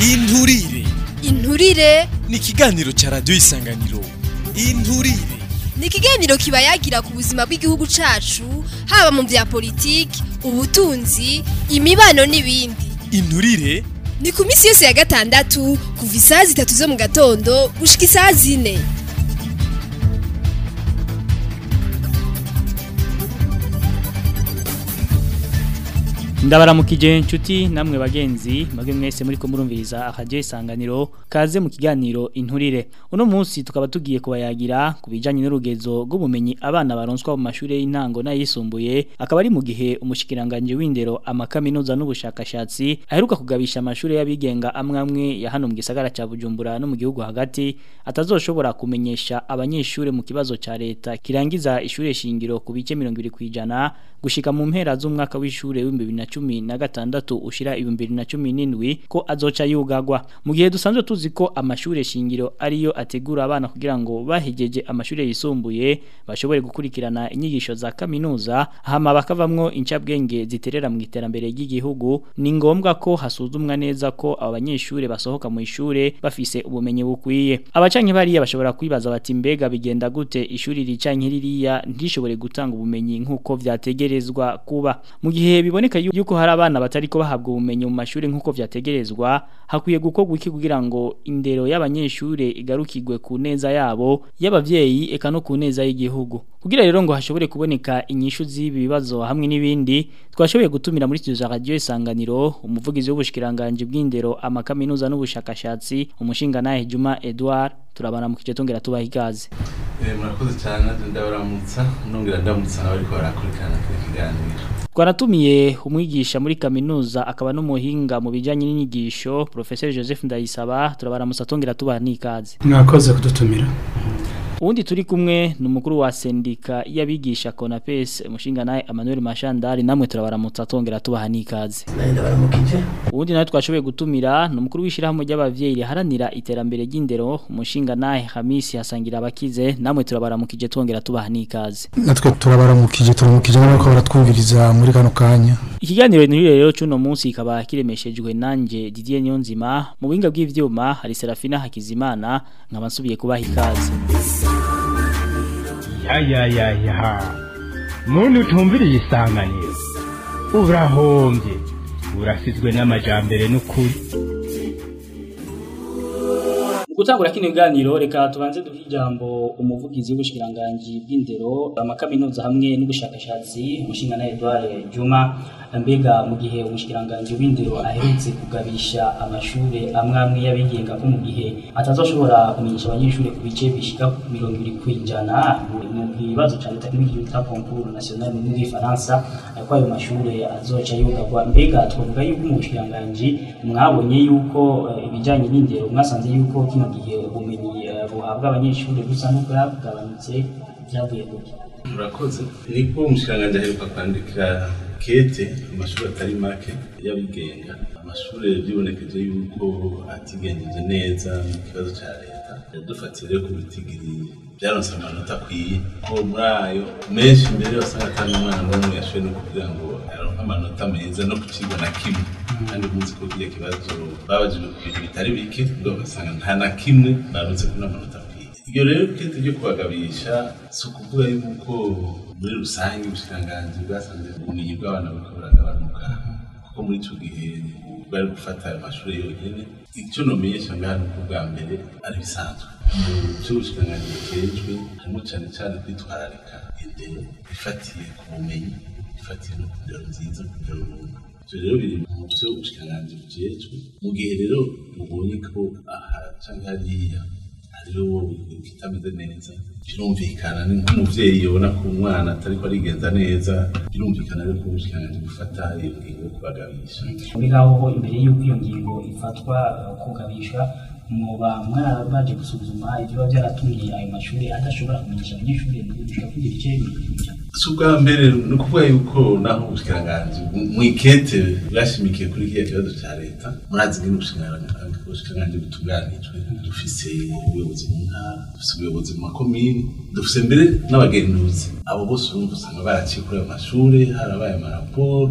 inturire inturire ni ikiganiro ca radiyo isanganiro inturire ni ikiganiro kiba yagira ku buzima bw'igihugu cacu haba mu vya politiki ubutunzi imibano n'ibindi inturire ni ku minsi yose ya gatandatu kuva isaha zitatu zo mu gatondo gushika isaha zine ndabaramukije inshuti namwe bagenzi mwebwe mwese muri ko murumviriza akajyo isanganiro kaze mu kiganiro inturire uno munsi tukaba tugiye kubayagira ku bijanye n'urugezo rw'ubumenyi abana baronswa mu mashuri y'intango n'ayisumbuye akaba ari mu gihe umushikiranganje w'indero amakaminuza n'ubushakashatsi aheruka kugabisha amashuri y'abigenga amwe amwe ya hano mu gisagara ca Bujumbura no mu gihugu hagati atazoshobora kumenyesha abanyeshuri mu kibazo ca leta kirangiza ishure shingiro ku bice 20 kwijana gushika mu mpera z'umwaka w'ishure w'ibihumbi cumi na gatandatu ushira ibihumbi bibiri na cumi n'indwi ko azoca yugagwa mu gihe dusanzwe tuzi ko amashuri shingiro ariyo ategura abana kugira ngo bahegeje amashuri yisumbuye bashobore gukurikirana inyigisho za kaminuza hama bakavamwo incabwenge ziterera mu iterambere ry'igihugu ni ngombwa ko hasuzumwa neza ko aba banyeshuri basohoka mu ishure bafise ubumenyi bukwiye abacanke bariya bashobora kwibaza bati mbega bigenda gute ishuri ricanke ririya ntishobore gutanga ubumenyi nk'uko vyategerezwa kuba mu gihe biboneka yu yuko hari abana batariko bahabwa ubumenyi mu mashuri nk'uko vyategerezwa hakwiye gukorwa iki kugira ngo indero y'abanyeshure igarukirwe ku neza yabo y'abavyeyi eka no ku neza y'igihugu kugira rero ngo hashobore kuboneka inyishu z'ibi bibazo hamwe n'ibindi twashoboye gutumira muri studio za radio isanganiro umuvugizi w'ubushikiranganje bw'indero amakaminuza n'ubushakashatsi umushinga naye Juma Edouard turabana mu kice tongera tubaha ikaze Eh murakoze cyane ndabaramutsa nongera ndamutsa abariko barakurikirana kuri kiganiro Twaratumiye umwigisha muri kaminuza akaba n'umuhinga mu bijanye n'inyigisho Professor Joseph Ndayisaba turabaramutsa tongera tubaha n'ikaze mwakoze kudutumira Uwundi turi kumwe ni umukuru wa sendika y'abigisha Konapes umushinga naye Emmanuel Mashandari namwe turabaramutsa tongera tubaha n'ikaze Uwundi nawe twashoboye gutumira ni umukuru w'ishirahamwe ry'abavyeyi riharanira iterambere ry'indero umushinga naye Hamisi hasangira abakize namwe turabaramukije tongera tubaha n'ikaze natwe turabaramukije turamukije n'abako baratwumviriza muri kano kanya Ikiganiro ni rero cuno munsi kikaba kiremeshejwe nanje Didier Nyonzima mu buhinga bw'ivyuma hari Serafina Hakizimana nkaba nsubiye kubaha ikaze ya ya ya ya muntu utumviriye isanganiro urahombye urasizwe n'amajambere n'ukuri Gutangura kino kiganiro reka tubanze duhe ijambo umuvugizi w'ubushikiranganje bw'indero amakaminuza hamwe n'ubushakashatsi umushinga na Edouard Juma mbega mu gihe umushikiranganje w'indero aherutse kugabisha amashure amwe amwe y'abigenga ko mu gihe atazoshobora kumenyesha abanyeshuri ku bice bishika mirongo ibiri kwijana mu bibazo ca leta kimwe bita concours national mu Faransa ko ayo mashure azoca yugagwa mbega twavuga yuko mu bushikiranganje mwabonye yuko eh, ibijanye n'indero mwasanze yuko kino gihe ubumenyi eh, buhabwa abanyeshuri busa n'ubwagabanutse byavuye kuki murakoze niko umushikiranganje aheruka kwandikira kete amashuri atari make y'abigenga amashuri byibonekeje yuko atigenjeje neza mu kibazo cya leta yadufatiye rero ku bitigiri byaronse amanota akwiye ko muri ayo menshi mbere wasanga atari umwana n'umwe yashoboye no kugira ngo aronke amanota meza no ku kigo na kimwe kandi muzi ko kiriya kibazo babajijwe ku bintu bitari bike ubwo bagasanga nta na kimwe barunze kuri amanota akwiye iryo rero kete ryo kubagabisha si ukuvuga yuko muri rusange ubushikiranganji bwasanze ubumenyi bw'abana buriko buragabanuka kuko muri ico gihe bari gufata ayo mashuri yonyene icyo nomenyesha ngaha nuko bwa mbere ari bisanzwe cy'ubushikiranganji bujejwe harimo cane cane kwitwararika indero ifatiye ku bumenyi ifatiye no ku ndero nziza ku ndero runtu ivyo rero biri mu vyo ubushikiranganji bujejwe mu gihe rero mubonye ko aha canke hariya hariho kitameze neza birumvikana ni nk'umuvyeyi yabona ko umwana atariko arigenza neza birumvikana rero ko ubushikiranganji bufata iyo ngingo yo kubagabisha muri ngaho imbere y'uko iyo ngingo ifatwa eh, kugabishwa muba mwarabaje gusuzuma ibiba byaratumye ayo mashuri adashobora kumenyesha abanyeshuri gushika kuri ibice bibiri si ubwa mbere ni ukuvuga yuko naho ubushikiranganji mu ikete bwashimikiye kuri kiriya kibazo cya leta murazi ngene ubushikiranganji ubushikiranganji butunganijwe dufise ubuyobozi mu ntara dufise ubuyobozi mu makomini dufise mbere n'abagenduzi abo bose urumva usanga baraciye kuri ayo mashure harabaye amaraporo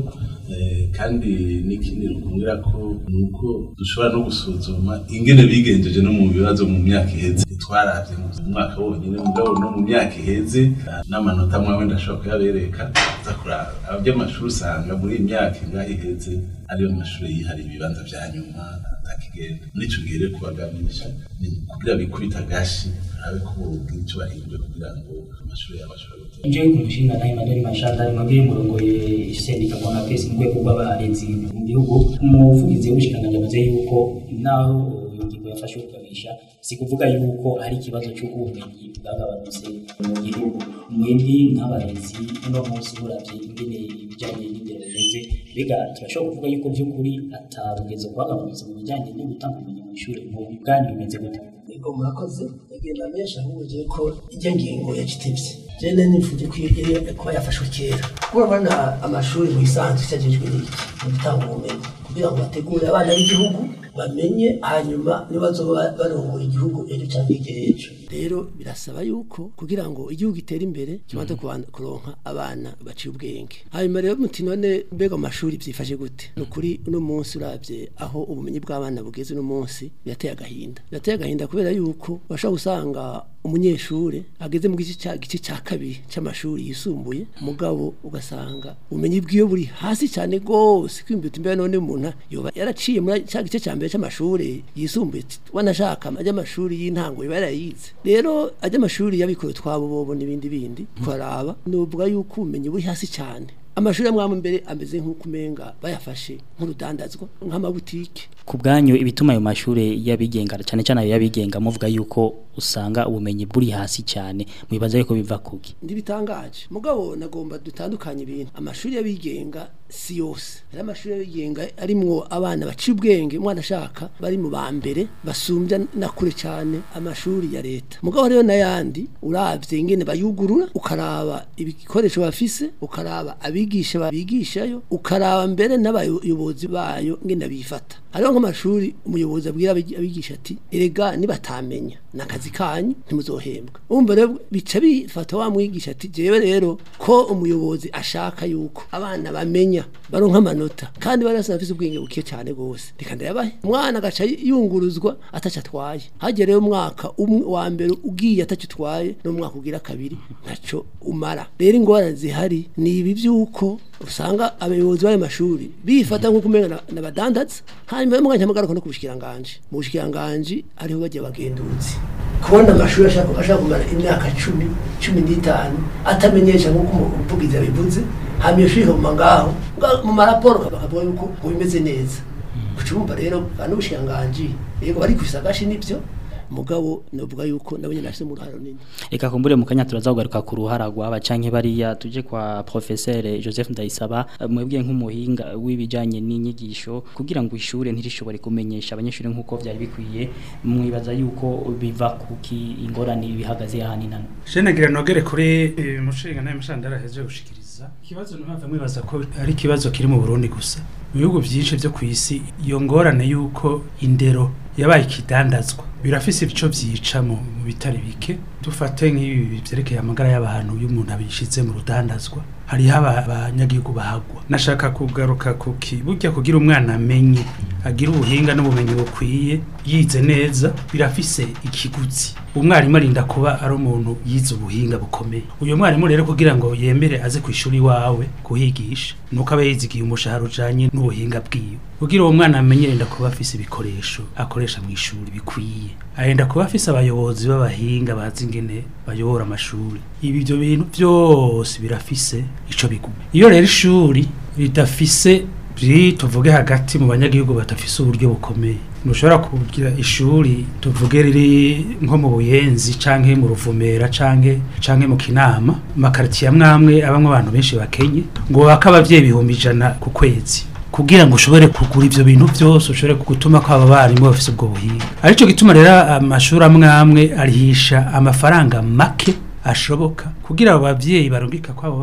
Eh, kandi n'ikindi rukumbwira ko ni uko dushobora no gusuzuma ingene bigenjeje no mu bibazo mu myaka iheze twaravye mu mwaka wonyine mugabo no mu myaka iheze ah, n'amanota amwe ndashobora kuyabereka za kuraba aby'amashuri usanga muri iyi myaka ingahe iheze ariyo mashuri yihariye ibibanza vya nyuma atakigenda muri ico gihe rero kubagamisha ni kugira bikubita agashi habe ko bogira ico bahindura kugira ngo amashuri yabo ashobore gutera nje kumushinga naye madeni mashanda ari mwebwe murongoye sendika kwa napesi mu rwego rw'abarenzi mu gihugu umuvugizi w'ubushikiranganji avuze yuko naho iyo ngingo yafashe ukabisha si kuvuga yuko hari ikibazo cy'ubumenyi bwagabanutse mu gihugu mwebwe nk'abarezi uno munsi muravye ingene ibijanye n'indero bimeze mbega turashobora kuvuga yuko by'ukuri atarugezo rwagabanutse mu bijanye no gutanga ubumenyi mu ishuri mu bwanyu bimeze gute Ego murakoze agenda menshi ahuje ko ijya ngingo yacitevye jene nifuje ko iyo kuba yafashwe kera kuba bana amashuri mu isanzwe cyagejwe n'iki mu gutanga ubumenyi kugira ngo bategure abana b'igihugu bamenye hanyuma nibazoba barongoye igihugu ejo cyangwa igihe ejo rero birasaba yuko kugira ngo igihugu gitere imbere kibanza kubanza kuronka abana baciye ubwenge hanyuma rero muti none mbega mu mashuri byifashe gute ni ukuri uno munsi uravye aho ubumenyi bw'abana bugeze uno munsi birateye agahinda birateye agahinda kubera yuko bashobora gusanga umunyeshure ageze mu gice cya gice cya kabiri cy'amashuri yisumbuye mugabo ugasanga ubumenyi bwiwe buri hasi cyane gose kwimbuta imbere none umuntu yoba yaraciye muri cya gice cya mbere cy'amashuri yisumbuye wanashaka ajya amashuri y'intango yoba yarayize rero ajya amashuri y'abikorera twabo bobo n'ibindi bindi twaraba nuvuga yuko ubumenyi buri hasi cyane amashuri amwe amwe mbere ameze nk'uko umenga bayafashe nk'urudandazwa nk'amabutike ku bwanyu ibituma ayo mashuri y'abigenga cyane cyane ayo y'abigenga muvuga yuko usanga ubumenyi buri hasi cyane mwibaza yuko biva kuki ndibitangaje mugabo nagomba dutandukanye ibintu amashuri y'abigenga si yose hari amashuri y'abigenga arimwo abana baciye ubwenge umwana ashaka bari mu ba mbere basumbya na kure cyane amashuri ya leta mugabo rero n'ayandi uravye ingene bayugurura ukaraba ibikoresho bafise ukaraba abigisha babigishayo ukaraba mbere n'abayobozi bayo ngene bifata hariho nk'amashuri umuyobozi abwira abigi- abigisha ati erega nibatamenya nakazi kanyu ntimuzohembwa umva rero bica bifata wa mwigisha ati jewe rero ko umuyobozi ashaka yuko abana bamenya baronka amanota kandi barasa bafise ubwenge buke cyane gose reka ndayabahe umwana agaca yunguruzwa ataco atwaye hagera rero umwaka umwe wa mbere ugiye ataco utwaye n'umwaka ugira kabiri ntaco umara rero ingorane zihari ni ibi by'uko usanga abayobozi b'ayo mashuri bifata nk'uko umenga na- n'abadandaza hanyuma yo mwanya magaruka no ku bushikiranganji mu bushikiranganji ariho bajya bagenduzi kubona amashuri ashaka ashaka kumara imyaka cumi cumi n'itanu atamenyesha nk'uko umuvugizi yabivuze hanyuma iyo shuri ikaguma ngaho nga- mu maraporo bakavuga yuko ngo bimeze neza kucumva rero n'ubushikiranganji yego bari kwisagashi nibyo mugabo novuga yuko nabo nyine bafite uruhare runini Eka kumbure mu kanya turaza kugaruka ku ruhara rw'aba canke bariya tuje kwa professeur Joseph Ndayisaba eh, mwebwe nk'umuhinga w'ibijanye n'inyigisho kugira ngo ishure ntirishobore kumenyesha abanyeshuri nk'uko vyari bikwiye mwibaza yuko biva kuki ingorane bihagaze ahani nano Shenagira nogere kuri eh, mushinga naye mushandara heje gushikiriza ikibazo ntava mwibaza ko ari ikibazo kiri mu Burundi gusa mu bihugu byinshi byo ku isi iyo ngorane yuko indero yabaye ikidandazwa birafise ibico vyica mu mu bitari bike dufate nk'ibi vyerekeye amagara y'abantu y'umuntu abishize mu rudandazwa hariho aba- abanyagihugu bahagwa nashaka kugaruka kuki burya kugira umwana amenye agira ubuhinga n'ubumenyi bukwiye yize neza birafise ikiguzi umwarimu arinda kuba ari umuntu yize ubuhinga bukomeye uyu mwarimu rero kugira ngo yemere aze ku ishuri iwawe kuhigisha nuko aba yizigiye umushahara ujanye n'ubuhinga bwiwe kugira uwo mwana amenye arenda kuba afise ibikoresho akoresha mu ishuri bikwiye arenda kuba afise abayobozi b'abahinga bazi ingene bayobora amashuri ibi ibyo bintu byose birafise ico biguma iyo rero ishuri ridafise biri tuvuge hagati mu banyagihugu badafise uburyo bukomeye ntushobora kugira ishuri tuvuge riri nko mu buyenzi canke mu ruvumera canke canke mu kinama makaritiye amwe amwe abamwe abantu benshi bakenye ngo baka abavyeyi ibihumbi ijana ku kwezi kugira ngo ushobore kugura ivyo bintu byose ushobore gutuma ko aba barimu bafise ubwo buhinga arico gituma rero amashuri amwe amwe arihisha amafaranga make ashoboka kugira abo bavyeyi barungika kwabo bana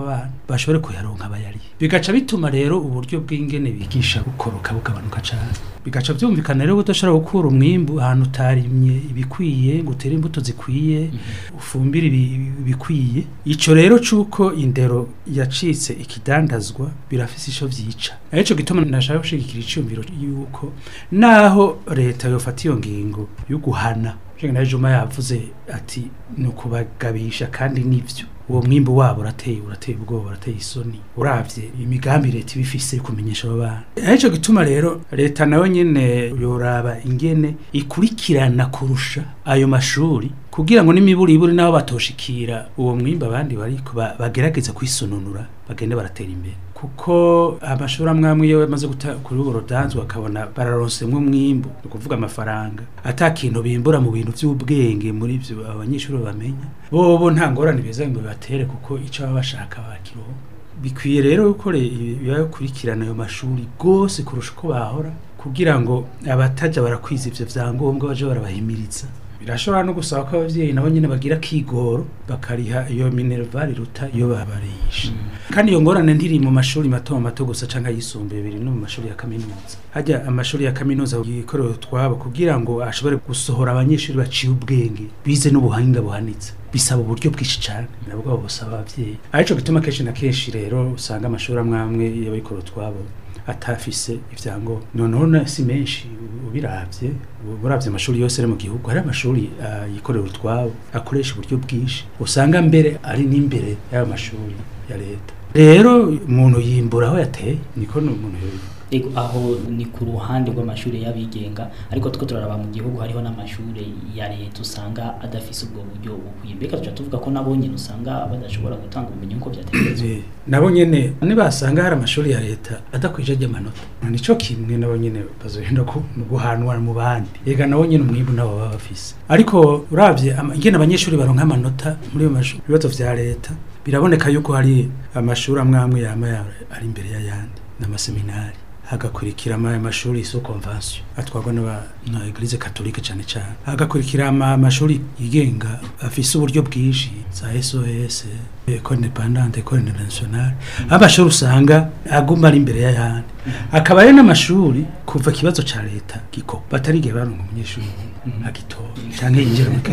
bashobore kuyaronka bayari bigaca bituma rero uburyo bw'ingene bigisha bukoroka bugabanuka cyane bigaca byumvikana rero udashobora gukura umwimbu ahantu utarimye ibikwiye ngo utere imbuto zikwiye ufumbire ibi- ibikwiye ico rero cuko indero yacitse ikidandazwa birafise ico vyica arico gituma nashaka gushigikira iciyumviro yuko naho leta yofata iyo ngingo yo guhana Jengana Juma yavuze ati ni ukubagabisha kandi nivyo uwo mwimbu wabo urateye urateye ubwoba urateye isoni uravye imigambi leta ibifise yo kumenyesha abo bana arico gituma rero leta nayo nyene yoraba ingene ikurikirana kurusha ayo mashuri kugira ngo n'imiburiburi nabo batoshikira uwo mwimbu abandi bariko ba- bagerageza kwisununura bagende baratera imbere kuko amashuri amwe amwe iyo bamaze guta kuri ubu rudanzwe bakabona bararonsemwo umwimbu ni ukuvuga amafaranga ata kintu bimbura mu bintu by'ubwenge muri byo abanyeshuri bamenya bobo nta ngorane beza ngo bibatere kuko icyo baba bashaka bakiroho bikwiye rero yuko yakurikirana ayo mashuri rwose kurusha uko bahora kugira ngo abatajya barakwiza ivyo vyangombwa baje barabahimiriza birashobora no gusaba ko abavyeyi nabo nyene bagira kigoro bakariha iyo minerval ruta iyo babarisha kandi iyo ngorane ntiri mu mashuri mato mato gusa canke ayisumbuye biri no mu mashuri ya kaminuza hajya amashuri ya kaminuza yikorewe twabo kugira ngo ashobore gusohora abanyeshuri baciye ubwenge bize n'ubuhanga buhanitse bisaba uburyo bwinshi cyane nabwo busaba abavyeyi arico gituma kenshi na kenshi rero usanga amashuri amwe amwe y'abikora twabo atafise ivyangombwa noneho na si menshi ubiravye uravye amashuri yose ari mu gihugu hari amashuri uh, yikorera utwabo akoresha uburyo bwinshi usanga mbere ari n'imbere y'ayo mashuri ya leta rero umuntu yimbura aho yateye niko umuntu Ego aho ni ku ruhande rw'amashuri y'abigenga ariko two turaraba mu gihugu hariho n'amashuri ya leta usanga adafise ubwo buryo bukwiye mbega tuca tuvuga ko nabo nyene usanga badashobora gutanga ubumenyi nk'uko vyategerezwa nabo nyene nibasanga hari amashuri ya leta adakwije ry'amanota nico kimwe nabo nyene bazohenda ko guhanwa mu bandi ega nabo nyene umwimbu nabo baba bafise ariko uravye ama- ingene abanyeshuri baronka amanota muri ayo mashuri ibibazo vya leta biraboneka yuko hari amashuri amwe amwe yama ya- ari imbere y'ayandi n'amaseminari hagakurikira ama- amashuri so convention atwarwa n'aba na eglise catholique cyane cyane hagakurikira ama- amashuri yigenga afise uburyo bwinshi za SOS école indépendante école internationale amashuri usanga aguma ari imbere y'ayandi akaba ari n'amashuri kuva ikibazo ca leta giko batarigera baronka umunyeshuri agitora canke yinjira mu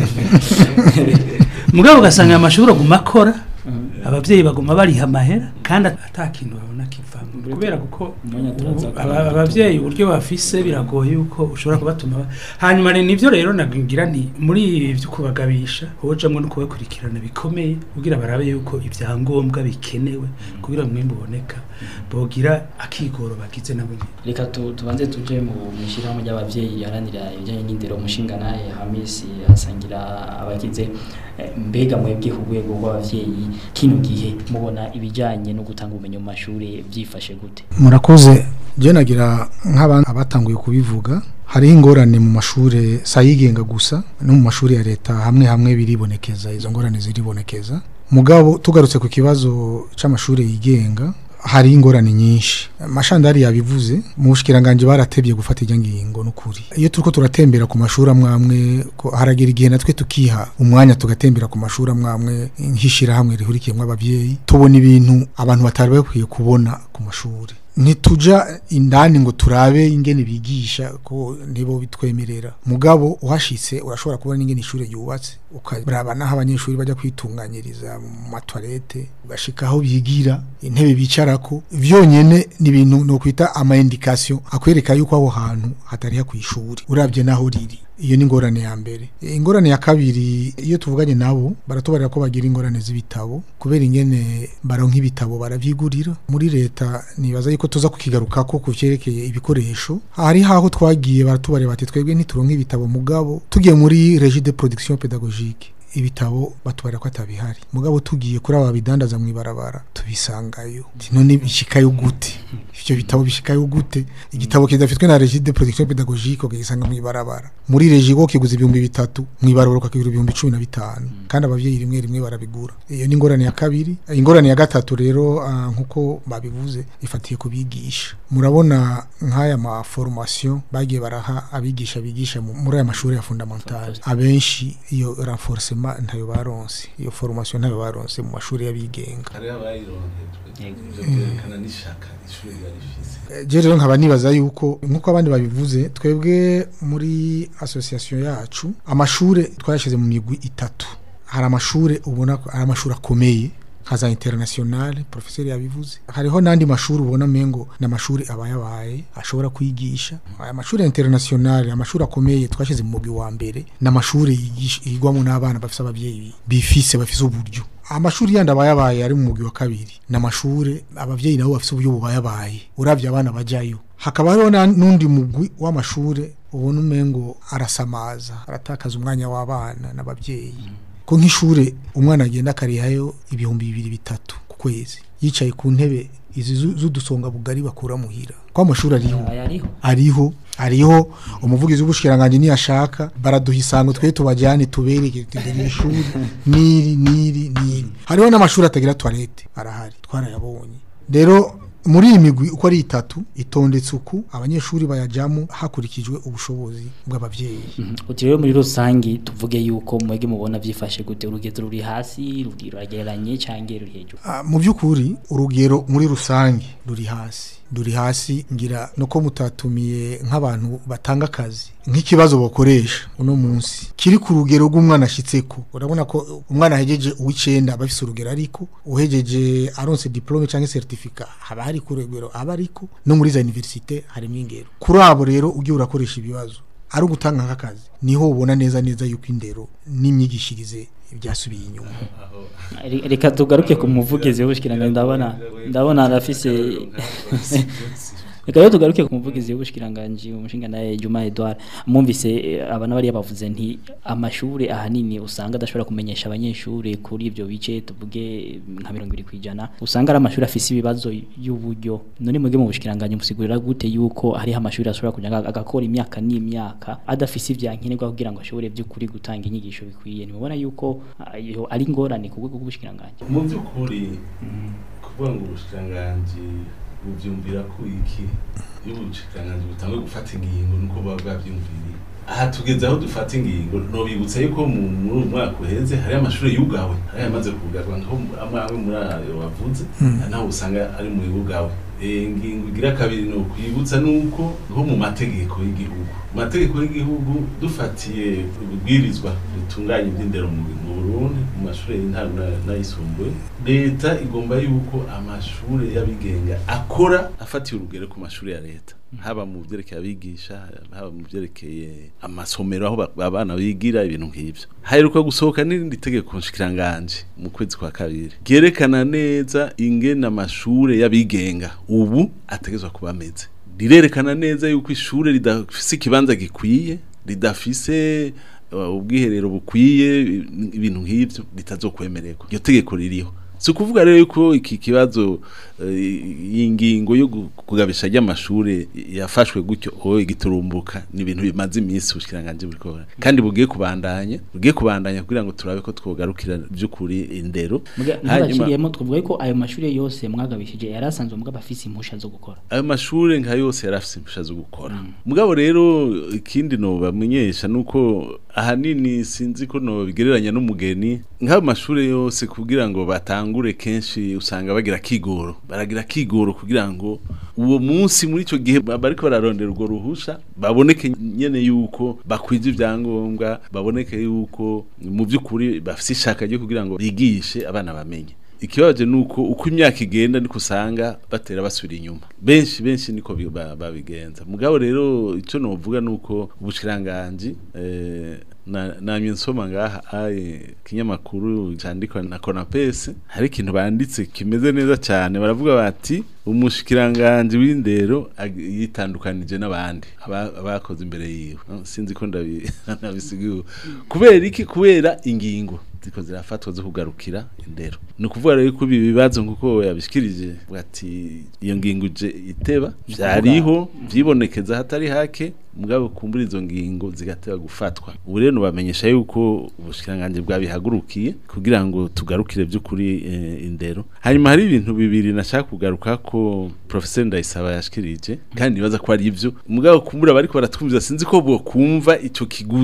kazi mugabo ugasanga aya mashuri aguma akora abavyeyi baguma bariha amahera kandi ata kintu babona kivamo kubera kuko ubu aba- abavyeyi uburyo bafise biragoye yuko ushobora kubatuma ba- hanyuma rero nivyo rero nagira nti muri ibi vyo kubagabisha hojamwo no kubakurikirana bikomeye kugira barabe yuko ivyangombwa bikenewe kugira umwimbu uboneka bogira akigoro bagize nabo nyene reka tu- tubanze tuje mu mishirahamwe ry'abavyeyi yaranira ibijanye n'indero umushinga naye hamisi asangira abagize eh, mbega mwebwe ku rwego rw'abavyeyi kino gihe mubona ibijanye no gutanga ubumenyi mu mashuri byifashe gute murakoze je nagira nk'abantu abatanguye kubivuga hariho ingorane mu mashure sayigenga gusa no mu mashuri ya leta hamwe hamwe biribonekeza izo ngorane ziribonekeza mugabo tugarutse ku kibazo c'amashure yigenga hari ingorane nyinshi mashandari yabivuze mu bushikiranganje baratebye gufata ijya ngingo n'ukuri iyo turiko turatembera ku mashuri amwe amwe ko haragera igihe natwe tukiha umwanya tugatembera ku mashuri amwe amwe nk'ishira hamwe rihurikiyemwo abavyeyi tubona ibintu abantu batari bakwiye kubona ku mashuri ntituja indani ngo turabe ingene bigisha ko nibo bitwemerera mugabo uhashitse urashobora kubona ingene ishure ryubatse ukaraba naho abanyeshuri bajya kwitunganyiriza mu matwarete ugashika aho bigira intebe bicarako vyonyene ni ibintu no kwita ama indication akwereka yuko aho hantu hatari kwishuri uravye naho riri iyo ni ingorane ya mbere ingorane ya kabiri iyo tuvuganye nabo baratubarira ko bagira ingorane z'ibitabo kubera ingene baronka ibitabo baravyigurira muri leta nibaza yuko tuza kukigarukako ku vyerekeye ibikoresho hari haho twagiye baratubarira bati twebwe ntituronka ibitabo mugabo tugiye muri regie de production pédagogique ibitabo batubarira ko atabihari mugabo tugiye kuri aba bidandaza mu ibarabara tubisangayo Ati, none bishikayo gute ivyo bitabo bishikayo gute igitabo kidafitwe na regie de production pédagogique ukagisanga mu ibarabara muri regie ko kiguza ibihumbi bitatu mu ibarabara ukakigura ibihumbi cumi na bitanu kandi abavyeyi rimwe rimwe barabigura iyo ni ingorane ya kabiri ingorane ya gatatu rero ah, nkuko babivuze ifatiye kubigisha murabona nk'aya ma formation bagiye baraha abigisha bigisha mu- muri aya mashuri ya fondamental abenshi iyo renforcement malheureusement ntayo baronse iyo formation ntayo baronse mu mashuri y'abigenga hari abayironkejwe ivyo vyerekana n'ishaka ishuri yarifise je rero nkaba nibaza yuko nkuko abandi babivuze twebwe muri association yacu amashure twayashize mu migwi itatu hari amashure ubona ko ari amashuri akomeye nka za internationale professeur yabivuze hariho n'andi mashuri ubona mengo n'amashuri abayabaye ashobora kwigisha aya mashuri internationale amashuri akomeye twashize mu mugwi wa mbere n'amashuri yigisha- yigwamo n'abana bafise abavyeyi bifise bafise uburyo amashuri yandi abayabaye ari mu mugwi wa kabiri n'amashure abavyeyi nabo bafise uburyo bubayabaye uravye abana bajayo hakaba hariho na- n'undi mugwi w'amashure ubona umengo arasamaza aratakaza umwanya w'abana n'abavyeyi ko nk'ishure umwana agenda akarihayo ibihumbi bibiri bitatu ku kwezi yicaye ku ntebe izi zu- z'udusonga bugari bakura muhira ko amashuri ariho aya ariho ariho ariho umuvugizi w'ubushikiranganje niyashaka baraduha isango twe tubajyane tubereke tugira ishuri niri niri niri hariho n'amashuri atagira toilette arahari twarayabonye rero muri iyi migwi uko ari itatu itondetse uku abanyeshuri bayajyamo hakurikijwe ubushobozi bw'abavyeyi uti rero muri rusangi tuvuge yuko mwege mubona vyifashe gute urugezo ruri hasi ruri ruragereranye canke ruri hejuru Ah, mu by'ukuri urugero muri rusange ruri hasi ruri hasi ngira no ko mutatumiye nk'abantu batanga akazi nk'ikibazo bakoresha uno munsi kiri ku rugero rw'umwana ashitseko urabona ko umwana ahejeje uw'icenda aba afise urugero ariko uhejeje aronse diplome canke certificat haba hari ku rugero aba ariko no muri za universite harimo ingero kuri abo rero ugiye urakoresha ibibazo ari ugutanga nk'akazi niho ubona neza neza yuko indero n'imyigishirize byasubiye inyuma Re- reka tugaruke ku muvugizi w'ubushikiranganje ndabona ndabona arafise reka rero tugaruke ku muvugizi w'ubushikiranganje umushinga naye Juma Edouard mwumvise eh, abana bari bavuze nti amashure ahanini usanga adashobora kumenyesha abanyeshure kuri ivyo bice tuvuge nka 20 kwijana usanga ari amashuri afise ibibazo y'uburyo none mwege mu bushikiranganje musigurira gute yuko hari amashuri ashobora kuja aga- agakora imyaka n'imyaka adafise ivyankenerwa kugira ngo ashobore by'ukuri gutanga inyigisho bikwiye nimubona yuko ah, iyo ari ngorane ku rwego rw'ubushikiranganje mu by'ukuri kuvuga ngo ubushikiranganji bubyumvira ko iki iyo ubushikiranganji butangwe gufata ingingo nuko buba bwabyumviriye aha tugeze aho dufata ingingo nobibutsa yuko mu- muri uyu mwaka uheze hari amashuri yugawe hari amaze kugarwa nkaho amwe amwe muri ayo wavuze naho usanga ari mu yugawe Eh, ingingo igira kabiri ni ukwibutsa nuko nko mu mategeko y'igihugu mu mategeko y'igihugu dufatiye ububwirizwa ritunganya iby'indero mu mu Burundi mu mashuri y'intango na- n'ayisumbuye leta igomba yuko amashuri y'abigenga akora afatiye urugero ku mashuri ya leta haba mu byerekeye abigisha haba mu byerekeye amasomero aho ba- abana bigira ibintu nk'ibyo haheruka gusohoka n'irindi tegeko nshikiranganje mu kwezi kwa kabiri ryerekana neza ingene amashure y'abigenga ubu ategezwa kuba ameze rirerekana neza yuko ishure ridafise ikibanza gikwiye ridafise uh, ubwiherero bukwiye i- ibintu nk'ivyo bitazokwemererwa iryo tegeko ririho si ukuvuga rero yuko iki kibazo eh, y'ingingo yo gu- kugabisha ry'amashure yafashwe gutyo oye giturumbuka ni ibintu bimaze iminsi ubushikiranganje buriko bukora. kandi bugiye kubandanya bugiye kubandanya kugira ngo turabe ko twogarukira by'ukuri indero ntibaciriyemo twavuga ko ayo mashuri yose mwagabishije yari asanzwe mugabo afise impusha zo gukora ayo mashure nka yose yarafise impusha zo gukora mugabo rero ikindi no bamenyesha nuko ahanini sinzi ko no bigereranya n'umugeni nk'ayo mashure yose kugira ngo batangure kenshi usanga bagira kigoro baragira kigoro kugira ngo uwo munsi muri ico gihe ba- bariko bararondera urwo ruhusha baboneke nyene yuko bakwije ivyangombwa baboneke yuko mu by'ukuri bafise ishaka ryo kugira ngo bigishe abana bamenye ikibabaje nuko uko imyaka igenda niko usanga batera basubira inyuma benshi benshi niko bi- ba- babigenza mugabo rero ico novuga nuko ubushikiranganje eh, na namye nsoma ngaha aye kinyamakuru candikwa na Konapes hari ikintu banditse kimeze neza cyane baravuga bati umushikiranganje w'indero ag- yitandukanije n'abandi aba- abakoze imbere yiwe No, sinzi ko ndabi- ndabisigiwe kubera iki kubera ingingo ziko zirafatwa zo kugarukira indero ni ukuvuga rero ko ibi bibazo nk'uko yabishikirije ati iyo ngingo ije iteba vyariho vyibonekeza hatari hake mugabo kumbura izo ngingo zigateba gufatwa ubu rero nubamenyesha yuko ubushikiranganje bwabihagurukiye kugira ngo tugarukire by'ukuri eh, indero hanyuma hari ibintu bibiri nashaka kugaruka ko professeur Ndayisaba yashikirije kandi nibaza ko ari ivyo mugabo kumbura bariko baratwumviza sinzi ko bo kumva ico kiguzi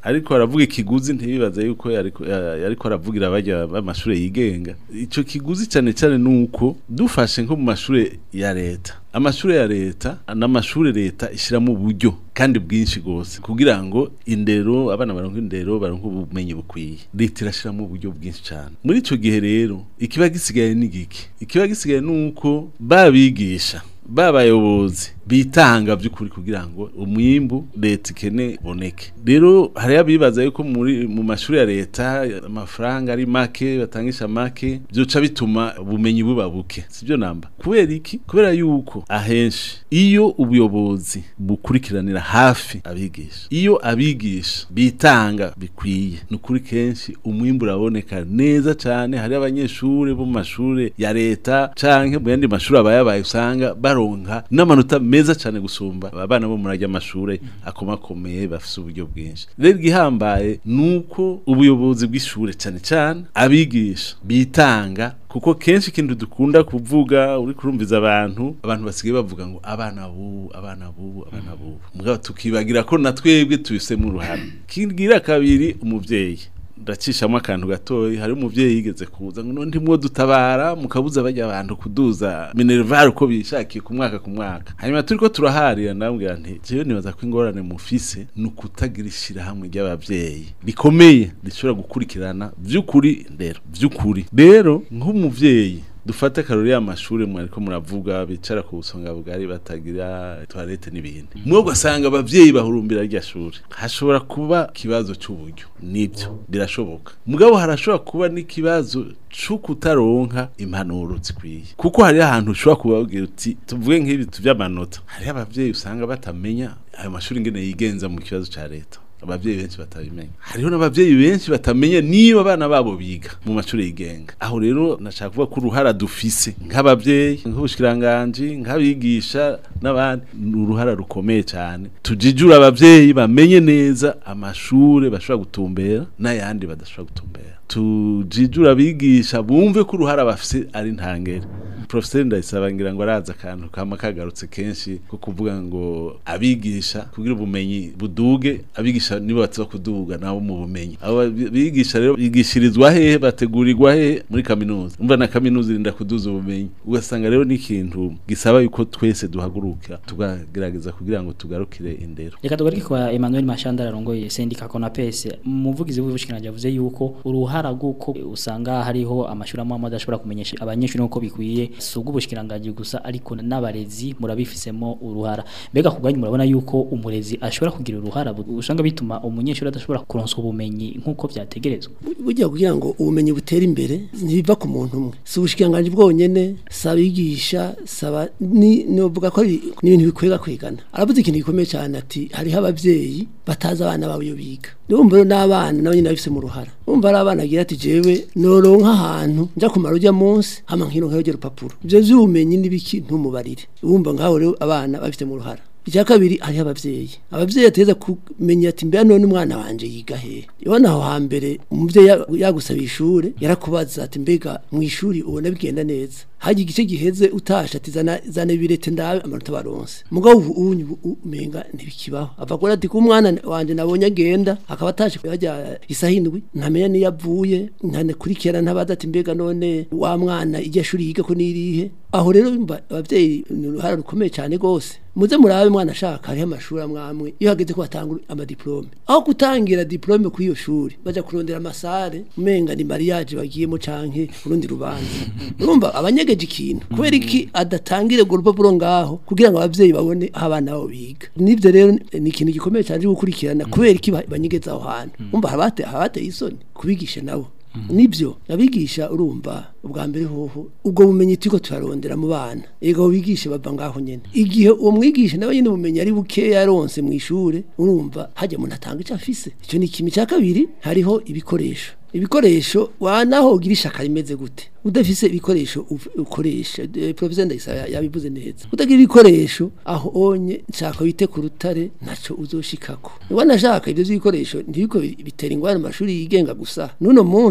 ariko aravuga ikiguzi ntibibaze yuko yariko ya- yariko aravugira abajya b'amashure yigenga ico kiguzi cyane cyane nuko dufashe nko mu mashure ya leta amashure ya leta n'amashure leta ishiramo uburyo kandi bwinshi gose kugira ngo indero abana baronka indero baronka ubumenyi bukwiye leta irashiramo uburyo bwinshi cyane muri ico gihe rero ikiba gisigaye ni giki ikiba gisigaye nuko babigisha babayobozi bitanga by'ukuri kugira ngo umwimbu leta ikene boneke rero hari abibaza yuko muri mu mashuri ya leta amafaranga ari make batangisha make byoca bituma ubumenyi buba buke sibyo namba kubera iki kubera yuko ahenshi iyo ubuyobozi bukurikiranira hafi abigisha iyo abigisha bitanga bikwiye ni ukuri kenshi umwimbu uraboneka neza cyane hari abanyeshuri bo mu mashuri ya leta canke mu yandi mashuri abayabaye usanga baronka n'amanota meza cyane gusumba abana bo muri ajya amashuri akomakomeye bafise uburyo bwinshi rero igihambaye nuko ubuyobozi bw'ishure cyane cyane abigisha bitanga kuko kenshi ikintu dukunda kuvuga uri kurumviza abantu abantu basigaye bavuga ngo abana bubu abana bubu abana bubu mugabo tukibagira ko na twebwe tubisemo uruhare kigira kabiri umuvyeyi ndacishamo akantu gatoyi hari umuvyeyi yigeze kuza ngo none mwo dutabara mukabuza bajya abantu kuduza minerval uko bishakiye ku mwaka ku mwaka hanyuma turiko turaharira ndambwira nti jewe nibaza ko ingorane mufise ni ukutagira ishirahamwe ry'abavyeyi rikomeye rishobora gukurikirana vy'ukuri ndero vy'ukuri rero nk'umuvyeyi dufate akarori y'amashuri mwariko muravuga bicara ku busonga bugari batagira toilette n'ibindi mwe ugasanga abavyeyi bahurumbira rya shuri hashobora kuba ikibazo c'uburyo nibyo birashoboka mugabo harashobora kuba n'ikibazo co kutaronka impanuro zikwiye kuko hari ahantu ushobora kubabwira uti tuvuge nk'ibi vy'amanota hari abavyeyi usanga batamenya ayo mashuri ingene yigenza mu kibazo ca leta abavyeyi benshi batabimenya hariho n'abavyeyi benshi batamenya niba abana babo biga mu mashuri yigenga aho rero nashaka kuvuga ko uruhara dufise nk'abavyeyi nk'ubushikiranganji nk'abigisha n'abandi ni uruhara rukomeye cyane tujijura abavyeyi bamenye neza amashure bashobora gutumbera n'ayandi badashobora gutumbera tujijura abigisha bumve ko uruhara bafise ari ntangere professeur ndayisaba ngira ngo araza akantu kama kagarutse kenshi ko kuvuga ngo abigisha kugira ubumenyi buduge abigisha nibo batsa kuduga nabo mu bumenyi abo bigisha rero bigishirizwa hehe bategurirwa hehe muri kaminuza umva na kaminuza irinda kuduza ubumenyi ugasanga rero ni ikintu gisaba yuko twese duhaguruka tugagerageza kugira ngo tugarukire indero reka tugaruke kwa Emmanuel Mashandara arongoye sendika Konapes umuvugizi w'ubushikiranje yavuze yuko uruhara rw'uko usanga hariho amashuri amwe amwe adashobora kumenyesha abanyeshuri uko bikwiye si ubw'ubushikiranganje gusa ariko n'abarezi murabifisemo uruhara mbega ku bwanyu murabona yuko umurezi ashobora kugira uruhara bu- usanga bituma umunyeshuri adashobora kuronswa ubumenyi nk'uko vyategerezwa burya kugira ngo ubumenyi butere imbere ntibiva ku muntu umwe si ubushikiranganji bwonyene si abigisha saba ni novuga ko ari ni ibintu bikwega kwigana aravuze ikintu gikomeye cyane ati hariho abavyeyi batazi abana babo iyo biga urumva rero n'abana nabo nyine babifise mu ruhara urumva ari abana agira ati jewe noronka ahantu nja kumara urya munsi hama nkironka urwo rupapuro ivyo vy'ubumenyi n'ibiki ntumubarire urumva ngaho rero abana babifite mu ruhara icya kabiri hariho abavyeyi abavyeyi ateza kumenya ati mbere none umwana wanje yiga hehe ibona aho hambere umuvyeyi ya- yagusaba ishure yarakubaza ati mbega mu ishuri ubona bigenda neza haje igice giheze utasha ati zana zana birete ndabe amanota baronse mugabo ubu unyu ubu umenga ntibikibaho avagora ati ko umwana wanje nabonye agenda akaba atashe hajya isaha indwi ntamenya niyo avuye ntanakurikirana ntabaza ati mbega none wa mwana iryo shuri yiga ko nirihe aho rero mba abavyeyi ni uruhara rukomeye cyane gose muze murabe mwana ashaka hariho amashuri amwe amwe iyo hageze ko batanga amadiplome aho gutangira diplome kuri iyo shuri baja kurondera amasare umenga ni mariage bagiyemo canke urundi rubanza urumva abanyegeje ikintu kubera iki adatangire urwo rupapuro ngaho kugira ngo abavyeyi babone aho abana babo biga nivyo rero ni ikintu gikomeye cyane cyo gukurikirana kubera iki ba- banyegeza aho hantu umva habate habateye isoni kubigisha nabo nibyo abigisha urumva ubwa mbere hoho ubwo bumenyi turiko turarondera mu bana ego bigisha bava ngaho nyene igihe uwo mwigisha nawe nyene ubumenyi ari bukeya yaronse mu ishure urumva hajya umuntu atanga ico afise ico ni kimwe cya kabiri hariho ibikoresho ibikoresho wanaho ugira ishaka rimeze gute udafise ibikoresho uf- ukoresha eh, professeur ndayisaba ya- yabivuze neza utagira ibikoresho aho onye nshaka wite ku rutare ntaco uzoshikako wanashaka ivyo vy'ibikoresho ntibiko bitera ingwara mu mashuri yigenga gusa nuno munsi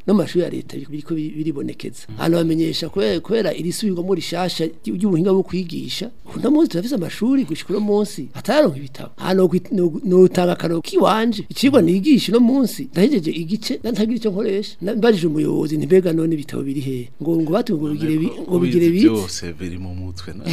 no mu mashuri ya leta biriko bi- biribonekeza hano bamenyesha kubera kubera iri subirwamo rishasha ry- ry'ubuhinga bwo kwigisha uno munsi turafise amashuri gushika uno munsi ataronka ibitabo hano notanga akaroro kiwanje icigwa nigisha uno munsi ndahejeje igice ntagira icyo nkoresha Na- mbajije umuyobozi ntibega none ibitabo biri hehe ngo ngo batuye ngo bigire bi- ngo bigire Ubizi biki byose biri mu mutwe na-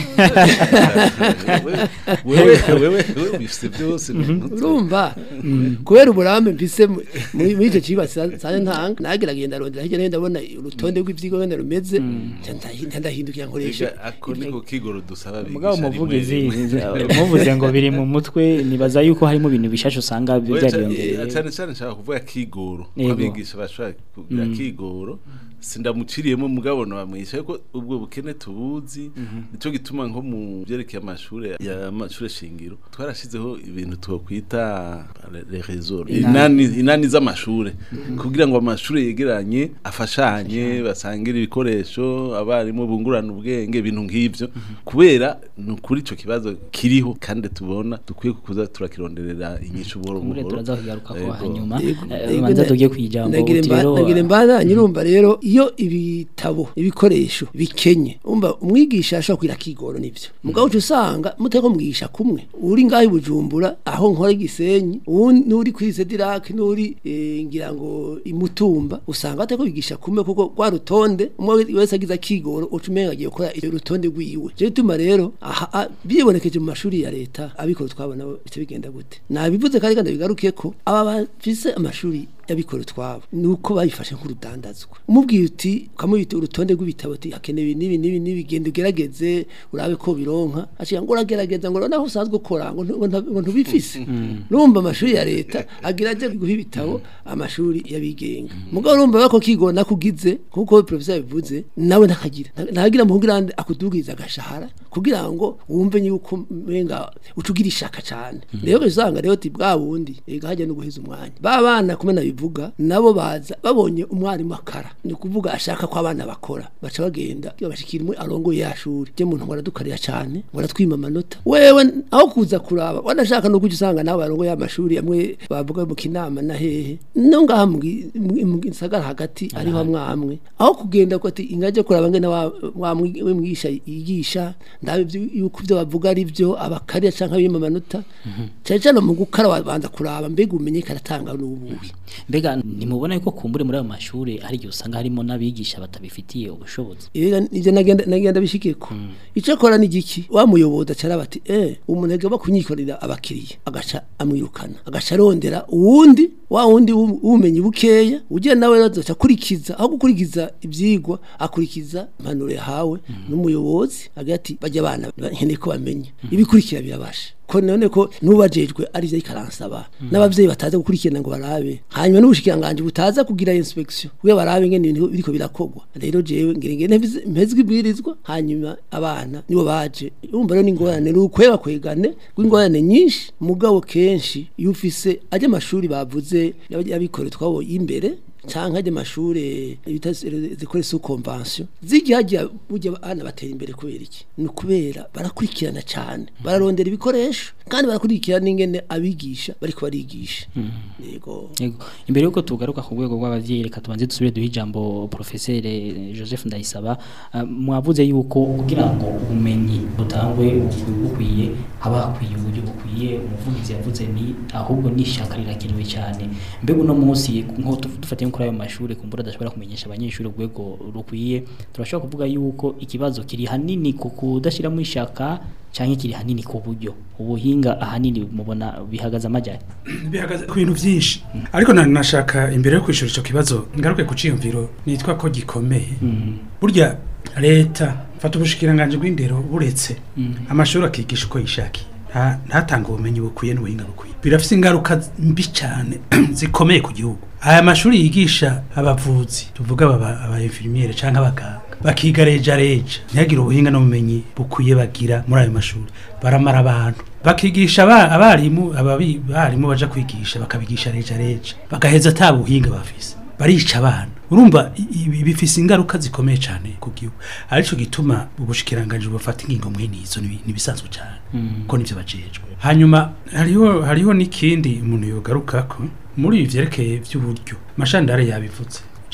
wewe wewe wewe bifite byose mu mutwe urumva kubera uburambe mfise mu- muri muri icyo kiba sanje ntanga nageragenda rondera hirya no hino ndabona urutonde rw'ivyigwa wenda rumeze nca ndahi- nca ndahindukira nkoresha Ega, ako niko kigoro dusaba mugabo abigisha rimwe muvugizi rimwe. muvuze ngo biri mu mutwe nibaza yuko harimo ibintu bishasha usanga Oya, byariyongereye cyane- cyane cyane nshaka kuvuga kigoro Yego. abigisha bashobora kugira kigoro sindamuciriyemo mugabo bamwisha ko ubwo bukene tubuzi nico gituma nko mu byerekeye amashuri ya amashuri shingiro twarashizeho ibintu twokwita les réseaux inani inani z'amashuri kugira ngo amashuri yegeranye afashanye basangire ibikoresho abarimu bungurana ubwenge ibintu nk'ivyo kubera ni ukuri ico kibazo kiriho kandi tubona dukwiye kuza turakironderera inyishu buhoro muri buhoro turaza kugaruka ko Yego. hanyuma Yego, Eh, yego, banza na- tugiye kwijambo nagire uti mba- rero nagire mbana nyirumva rero iyo ibitabo ibikoresho bikenye umva umwigisha ashobora kugira kigoro nivyo mugabo uca usanga muteko mwigisha kumwe uri ngaho i bujumbura aho nkora igisenyi uwundi n'uri kuri sedirake n'uri eh, ngira ngo imutumba usanga bateko bigisha kumwe kuko rwa rutonde umwe wese agize akigoro uca umenga agiye gukora iyo rutonde rwiwe je bituma rero aha a- bibonekeje mu mashuri ya leta abikora twabona bice bigenda gute nabivuze kandi kandi bigaruke ko aba bafise amashuri yabikora utwabo nuko bayifashe nk'urudandazwa umubwiye uti ukamubita urutonde rw'ibitabo uti hakenewe n'ibi n'ibi n'ibi genda ugerageze urabe ko bironka aciye ngo uragerageza ngo naho usanzwe ukora ngo ntu- ngo nta- ngo ntubifise urumva amashuri ya leta agira aje guha ibitabo amashuri y'abigenga mugabo urumva bako kigona kugize kuko professor yabivuze nawe ntakagira Nta- ntagira muhungirande akudugiriza agashahara kugira ngo wumve yuko menga ucugira ishaka cyane rero usanga rero ti bwa bundi ega hajya no guheza umwanya ba bana kumena bivuga nabo baza babonye umwarimu akara ni ukuvuga ashaka ko abana bakora baca bagenda bagashikira umwe arongoye ya shuri je muntu ngo aradukarira cyane ngo aratwima amanota wewe aho kuza kuraba wanashaka no kujya usanga nawe arongoye amashuri amwe bavuga mu kinama na hehe no ngaha mu gi- mu- mu gisagara hagati ariho amwamwe aho kugenda ko ati ingaje kuraba ngene wa wa mwi- we mwigisha yigisha ndabe ibyo- yuko ibyo bavuga ari byo abakariya canke abima amanota cyane cyane mu gukara wabanza kuraba mbega umenye karatanga n'ububi mbega nimubona yuko kumbure muri ayo mashuri hari igihe usanga harimo n'abigisha batabifitiye ubushobozi Ega ivyo nagenda nagenda bishikeko ico kora ni giki wa muyoboza cara bati eh umuntu agomba kunyikorera abakiriya agaca amwirukana agaca arondera uwundi wa wundi w'u- w'ubumenyi bukeya ugiye nawe azoca akurikiza aho gukurikiza ivyigwa akurikiza impanuro yahawe n'umuyobozi agira ati bajya abana nkeneye ko bamenya ibikurikira birabasha ko none ko nubajejwe ari byo ikaransaba n'abavyeyi bataza gukurikirana ngo barabe hanyuma n'ubushikiranganje butaza kugira inspection kugira barabe ngene ibintu biriko birakogwa rero jewe ngire ngene mpezwe ibwirizwa hanyuma abana nibo baje urumva rero n'ingorane ni ukwega kwegane rw'ingorane nyinshi mugabo kenshi iyo ufise ajya amashuri bavuze yabikore twabo imbere canke ajya amashure bita zikore su convention zijya hajya burya abana batera imbere kubera iki ni ukubera barakurikirana cyane bararondera ibikoresho kandi barakurikirana ingene abigisha bariko barigisha yego Yego. Imbere yuko tugaruka ku rwego rw'abavyeyi reka tubanze dusubire duhe ijambo professeur Joseph Ndayisaba uh, mwavuze yuko kugira ngo ubumenyi butangwe bukwiye haba hakwiye uburyo bukwiye umuvugizi yavuze ni ahubwo nishaka rirakenewe cyane mbega uno munsi nko tu- dufatiye kuri ayo mashuri kumbura adashobora kumenyesha abanyeshuri urwego rukwiye turashobora kuvuga yuko ikibazo kiri hanini ku kudashiramo ishaka cyangwa kiri hanini ku buryo ubuhinga ahanini mubona bihagaze amajyane bihagaze ku bintu byinshi ariko na- nashaka imbere yo kwishura icyo kibazo ngaruke ku ciyumviro nitwa ko gikomeye burya leta fata ubushikiranganje bw'indero buretse amashuri akigisha uko yishakiye nta- ntatanga ubumenyi bukwiye n'ubuhinga bukwiye birafite ingaruka mbi cyane zikomeye ku gihugu aya mashuri yigisha abavuzi tuvuga aba aba infirmiere cyangwa abaganga bakiga reja reja ntihagire ubuhinga n'ubumenyi bukwiye bagira muri ayo mashuri baramara abantu bakigisha aba- abarimu ababi barimu baja kwigisha bakabigisha reja reja bagaheza ata buhinga bafise barica abana urumva i- ibi bifise ingaruka zikomeye cyane ku gihugu arico gituma ubushikiranganje bufata ingingo mwene izo ni- nibisanzwe cyane ko nivyo bajejwe hanyuma hariho hariho n'ikindi umuntu yogarukako muri ibi vyerekeye vy'uburyo mashandare yabivuze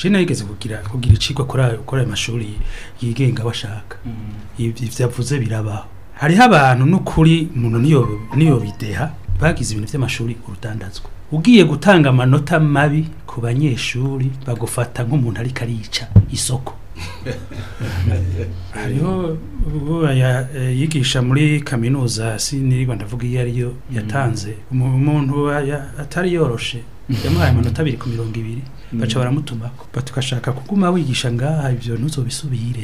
je nageze kugira kugira icigwa kuri ayo kuri ayo mashuri yigenga bashaka ivyo vyavuze birabaho hariho abantu n'ukuri umuntu niyo niyo bideha bagize ibintu vy'amashuri urudandazwa ugiye gutanga amanota mabi ku banyeshuri bagufata nk'umuntu ariko arica isoko hariho uwo ya- eh, yigisha muri kaminuza sinirigwa ndavuga iyo ariyo yatanze umu- umuntu wa- ya- atari yoroshe yamuhaye amanota abiri ku mirongo ibiri baca baramutumako batukashaka kuguma wigisha ngaha ivyo ntuzobisubire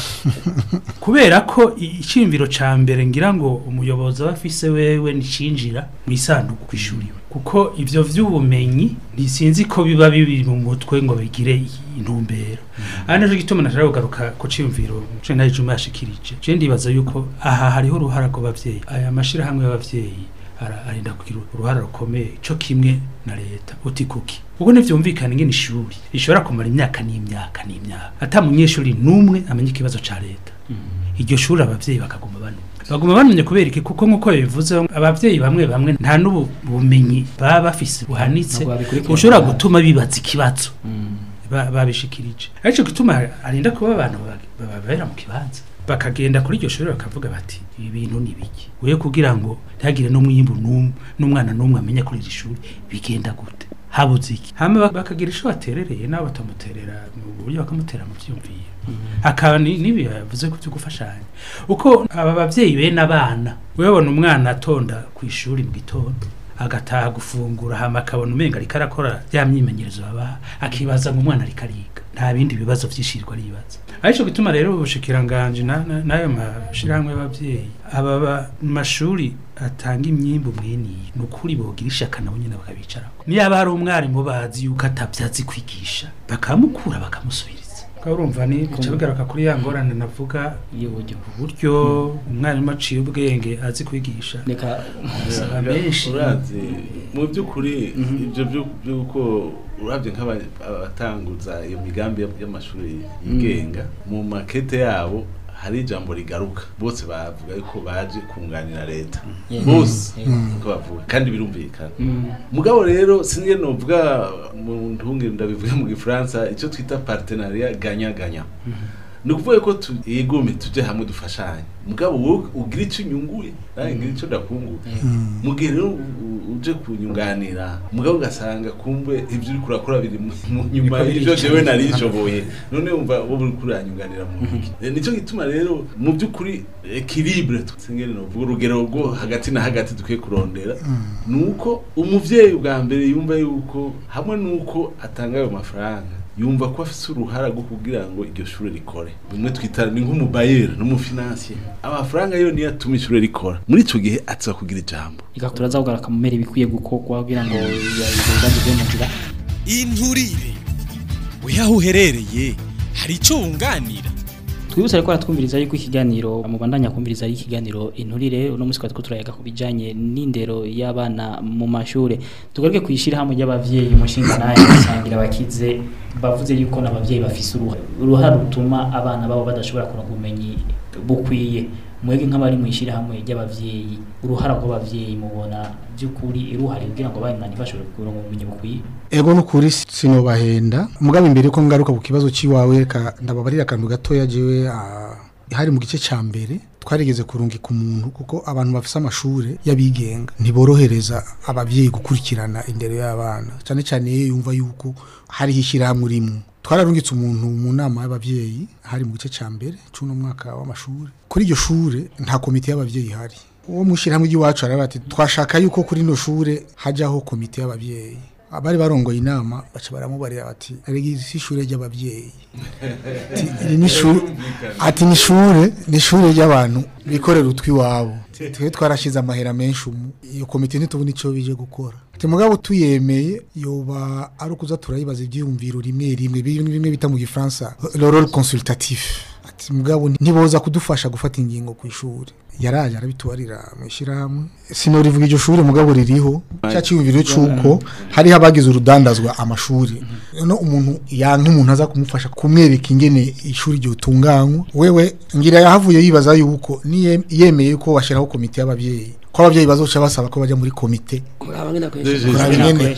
kubera ko i- iciyumviro ca mbere ngira ngo umuyobozi aba afise wewe nicinjira mu isanduku kw'ishuri iwe. kuko ivyo vy'ubumenyi ntisinzi ko biba bibiri mu mutwe ngo bigire intumbero aha naco gituma nashaka kugaruka ku ciyumviro ce nayo juma yashikirije je ndibaza yuko aha hariho uruhara rw'abavyeyi aya mashirahamwe y'abavyeyi ara- arinda kugira uruhara rukomeye co kimwe na leta uti kuki ubwo ntivyumvikana ingene ishuri rishobora kumara imyaka n'imyaka n'imyaka ata munyeshuri n'umwe amenya ikibazo ca leta iryo shuri abavyeyi bakaguma banumva baguma banumye kubera iki kuko nk'uko bivuze abavyeyi bamwe bamwe nta n'ubu bumenyi baba bafise buhanitse Ntabwo babikurikirana. bushobora gutuma bibaza ikibazo ba- babishikirije arico gituma arinda kuba abantu ba- babera mu kibanza bakagenda kuri iryo shuri bakavuga bati ibi bintu ni biki uye kugira ngo ntihagire n'umwimbu n'umwe n'umwana n'umwe amenya kuri iri shuri bigenda gute habuze iki hama bak- bakagira ico baterereye nabo batamuterera mu buryo bakamutera mu vyumviro hakaba ni- n'ibi yavuze ko byo gufashanya uko aba bavyeyi bene abana uyabona umwana atonda ku ishuri mu gitondo agataha gufungura hama akabona umenga ariko arakora ya myimenyerezo babaha akibaza ngo umwana ariko ariga nta bindi bibazo vyishirirwa aribaza arico gituma rero ubushikiranganje na- na- n'ayo mashirahamwe y'abavyeyi aba ba- mashuri atanga imyimbu mweniyi ni ukuri bogira ishaka nabo nyene bakabicarako niyaba hari umwarimu bazi yuko atavyazi kwigisha bakamukura bakamusubiriza ukaba urumva ni bica bigaruka kuri ya ngorane navuga y'uburyo uburyo umwarimu aciye ubwenge azi kwigisha reka Usanga benshi urazi mu by'ukuri ibyo byo- by'uko urabye nk'abatanguza iyo migambi y- y'amashuri yigenga mu makete yabo hari ijambo rigaruka bose bavuga yuko baje kunganira leta Yeah. bose Yeah. uko bavuga kandi birumvikana Mm. mugabo rero singe novuga mu ntungire ndabivuga mu gifaransa icyo twita partenariat ganya ganya ni ukuvuga ko tu- yegome tuje hamwe dufashanye mugabo wowe ugira icyo unyunguye nanjye ngira icyo ndakunguye mu gihe rero u- u- uje kunyunganira mugabo ugasanga kumbe ibyo uri kurakora biri mu mu nyuma Biko y'ibyo birica. jewe nari nshoboye none wumva wowe uri kuranyunganira mu biki Eh, nicyo gituma rero mu by'ukuri equilibre singene novuga urugero rwo hagati na hagati dukwiye kurondera nuko umuvyeyi bwa mbere yumva yuko hamwe nuko atanga ayo mafaranga yumva ko afise uruhara rwo kugira ngo iryo shure rikore bimwe twita ni nk'umubayeri n'umufinansiye amafaranga yo niyo atuma ishure rikora muri ico gihe aza kugira ijambo igatura za kugaruka mu mere bikwiye gukorwa kugira ngo ibibazo byo mu nzira inturire weho aho uherereye hari icyo wunganira twibutse ariko aratwumviriza yuko ikiganiro mubandanya kumviriza ari ikiganiro inturire uno munsi twari turayaga ku bijanye n'indero y'abana mu mashure tugaruke kwishira hamwe y'abavyeyi umushinga naye gusangira abakize bavuze yuko n'abavyeyi bafise uruhare uruhare rutuma abana babo badashobora kuronka ubumenyi bukwiye mwebwe nk'abari mu ishyirahamwe ry'abavyeyi uruhara rw'abavyeyi mubona by'ukuri ruhari kugira ngo abana ntibashobore kuronka ubumenyi bukwiye ego nukuri sinobahenda mugabe imbere ko ngaruka ku kibazo ciwawe reka ndababarira akantu gatoya jewe ah, hari mu gice ca mbere twarigeze kurungika umuntu kuko abantu bafise amashure y'abigenga ntiborohereza abavyeyi gukurikirana indero y'abana cyane cyane iyo yumva yuko hariho ishyirahamwe rimwe twararungitse umuntu mu nama y'abavyeyi hari mu gice ca mbere c'uno mwaka w'amashuri kuri iryo shure nta komite y'abavyeyi ihari uwo mushyirahamwe ry'iwacu aravuga ati twashaka yuko kuri ino shure hajyaho komite y'abavyeyi abari barongoye inama baca baramubarira bati erega isi ishure ry'abavyeyi Ati, iri ni ishure ati ni ishure ni ishure ry'abantu bikorera utwiwabo twe twarashize amahera menshi umu iyo komite ntitubona ico bije gukora ati mugabo tuyemeye yoba ari ukuza turayibaza ivyiyumviro rimwe rimwe bimwe bimwe bita mu gifaransa le rôle consultatif ati mugabo ntiboza kudufasha gufata ingingo ku ishuri yaraje arabitubarira mu ishyirahamwe sinorivuga iryo shuri mugabo ririho cya cyiyumviro c'uko hariho abagize urudandazwa amashuri no umuntu yanka umuntu aza kumufasha kumwereka ingene ishuri ryotunganywa wewe ngira yahavuye yibaza yuko niye- yemeye ko washyiraho komite y'abavyeyi ko abavyeyi bazoca basaba ko baja muri komite kuraba ngene akoresha kuraba ingene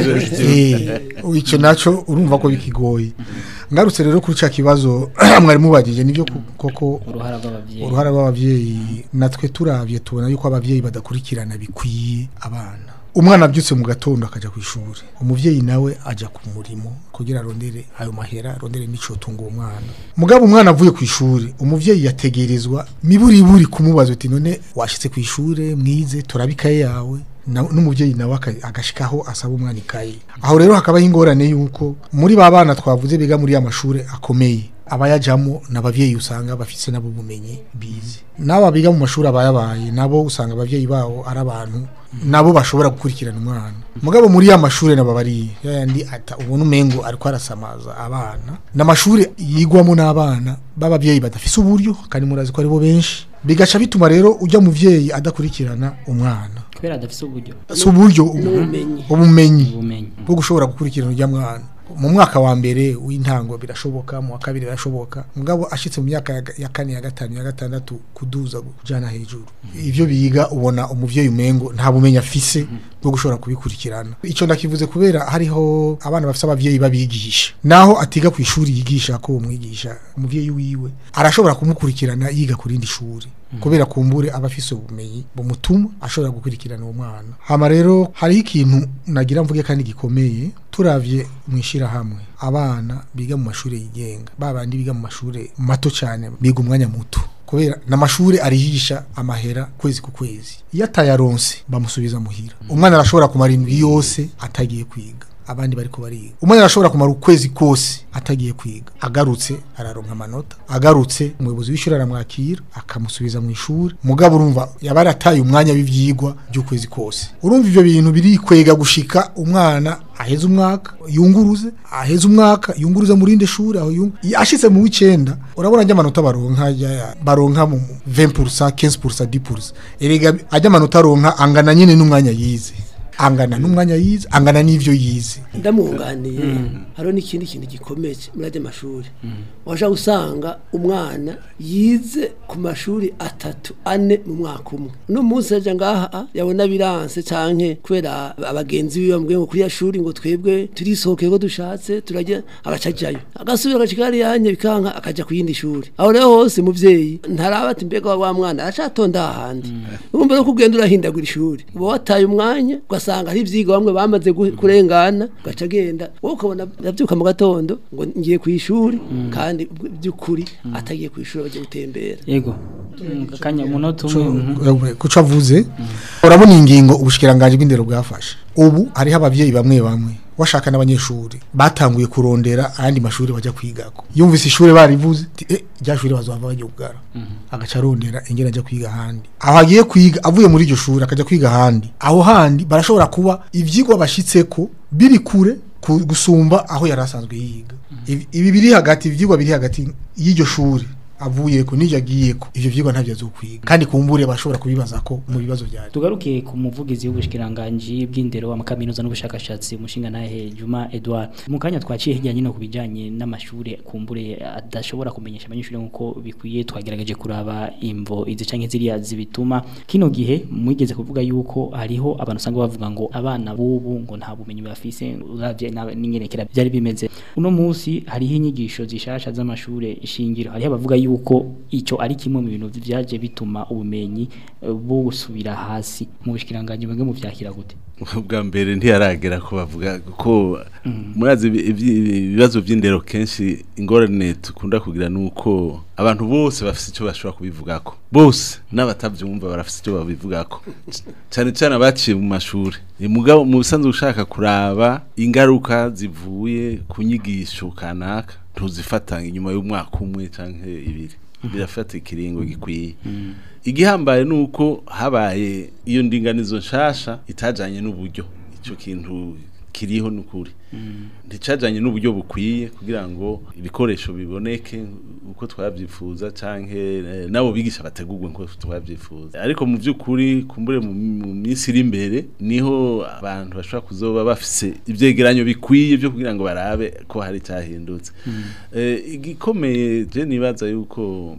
Eh, ico naco urumva ko bikigoye ngarutse rero kuri ca kibazo mwari mubajije nivyo ku- koko uruhara rw'abavyeyi uruhara rw'abavyeyi natwe turavye tubona yuko abavyeyi badakurikirana bikwiye abana umwana abyutse mu gatondo akaja ku ishuri umuvyeyi nawe aja ku murimo kugira arondere ayo mahera arondere n'ico tunga uwo mwana mugabo umwana avuye ku ishuri umuvyeyi yategerezwa miburiburi kumubaza uti none washitse ku ishure mwize turabikaye yawe na- n'umuvyeyi nawe aka- agashikaho asaba umwana ikaye aho rero hakabaho ingorane yuko muri ba bana twavuze biga muri ya mashure akomeye abayajamo n'abavyeyi usanga bafise nabo bumenyi bize n'aba biga mu mashuri abayabaye nabo usanga abavyeyi babo ari abantu nabo bashobora gukurikirana umwana mugabo muri ya mashure nabo bari yandi ata ubona umengo ariko arasamaza abana n'amashure yigwamo n'abana b'abavyeyi badafise uburyo kandi murazi ko aribo benshi bigaca bituma rero ujya muvyeyi adakurikirana umwana kubera adafise uburyo si uburyo n'ubumenyi. ubumenyi ubumenyi bwo gushobora gukurikirana ujya mwana mu mwaka wa mbere w'intango birashoboka mu wa kabiri birashoboka mugabo ashitse mu myaka ya- ya kane ya gatanu ya gatandatu kuduza kujana hejuru ivyo biga ubona umuvyeyi umengo nta bumenyi afise bwo gushobora kubikurikirana ico ndakivuze kubera hariho abana bafise abavyeyi babigisha naho atiga ku ishuri yigisha ko umwigisha umuvyeyi wiwe arashobora kumukurikirana yiga ku rindi shuri kubera kumbure aba afise ubumenyi bumutuma ashobora gukurikirana uwo mwana hama rero hariho ikintu nagira mvuge kandi gikomeye turavye mwishirahamwe abana biga mu mashuri yigenga babandi biga mu mashuri mato cyane biga umwanya muto kubera n'amashuri arihisha amahera kwezi ku kwezi iyo atayaronse bamusubiza muhira umwana arashobora kumara indwi yose atagiye kwiga abandi bariko bariga umwana arashobora kumara ukwezi kose atagiye kwiga agarutse araronka amanota agarutse umuyobozi w'ishuri aramwakira akamusubiza mu ishuri mugabo urumva yaba yarataye umwanya w'ivyigwa by'ukwezi kose urumva ivyo bintu birikwega gushika umwana aheze umwaka yunguruze aheze umwaka yunguruze mu rindi shuri aho yung... ashitse mu w'icenda urabona ajya amanota baronka ajya- baronka mu 20% 15% 10% erega ajya amanota aronka angana nyine n'umwanya yize angana n'umwanya yize angana n'ivyo yize ndamwunganiye hariho n'ikindi kintu gikomeye muri ajya amashuri waje usanga umwana yize ku mashuri atatu ane mu mwaka umwe uno munsi ajya ngaha yabona biranse canke kubera abagenzi biwe bamubwiye ngo kuri ya shuri ngo twebwe turisohokeye ko dushatse turajya agaca ajyayo agasubira agacika hariya yanye bikanka akaja ku yindi shuri aho rero hose muvyeyi ntaraba ati mbega wa mwana aracatonda ahandi urumva no kugenda urahindagura ishuri uba wataye umwanya ugasanga hari ivyigwa bamwe bamaze gu- kurengana ugaca agenda wowe ukabona yavyuka mu gatondo ngo ngiye ku ishuri kandi by'ukuri atagiye ku ishuri bagiye gutembera yego Mm, kanya umunota umwe mhm. kuco avuze urabona ingingo ubushikiranganje bw'indero bwafashe ubu hariho abavyeyi bamwe bamwe washaka n'abanyeshuri batanguye kurondera ayandi mashuri bajya kwigako yumvise ishuri barivuze ati eh rya shuri bazova bajya kugara agaca arondera ingene ajya kwiga ahandi aho agiye kwiga avuye muri iryo shuri akaja kwiga ahandi aho handi barashobora kuba ivyigwa bashitseko biri kure ku- gusumba aho yari asanzwe yiga Ibi- ibi biri hagati ivyigwa biri hagati y'iryo shuri avuyeko n'iryo agiyeko ivyo vyigwa ntavyo azokwiga kandi kumbure bashobora kubibaza ko mu bibazo bya tugaruke ku muvugizi w'ubushikiranganji bw'indero amakaminuza n'ubushakashatsi umushinga nahe Juma Edouard mu kanya twaciye hirya nyino kubijanye n'amashure kumbure adashobora kumenyesha abanyeshuri nkuko bikwiye twagerageje kuraba imvo izi canke ziriya zibituma kino gihe mwigeze kuvuga yuko hariho abantu usanga bavuga ngo abana bubu ngo nta bumenyi bafise uravye na- n'ingerekera byari bimeze uno munsi hariho inyigisho zishasha z'amashure shingiro hariho abavuga yuko ico ari kimwe mu bintu vyaje bituma ubumenyi eh, busubira hasi mu bushikiranganje bwe mu vyakira gute bwa mbere ntiyaragera ko bavuga ko murazi ibi- ibi- ibibazo by'indero kenshi ingorane dukunda kugira nuko abantu bose bafite icyo bashobora kubivugako bose n'abatabyumva barafite icyo babivugako C- cyane cyane abaciye mu mashuri Eh, mugabo mu bisanzwe ushaka kuraba ingaruka zivuye ku nyigisho kanaka ntuzifata inyuma y'umwaka umwe cyangwa ibiri birafata ikiringo gikwiye igihambaye ni uko habaye iyo ndinganizo nshasha itajanye n'uburyo icyo kintu kiriho n'ukuri nticajanye n'uburyo bukwiye kugira ngo ibikoresho biboneke uko twabyifuza canke eh, nabo bigisha bategurwe nko twabyifuza ariko mu by'ukuri kumbure mu mu minsi iri imbere niho abantu bashobora kuzoba bafise ivyegeranyo bikwiye byo kugira ngo barabe ko hari cyahindutse Eh, igikomeye je nibaza yuko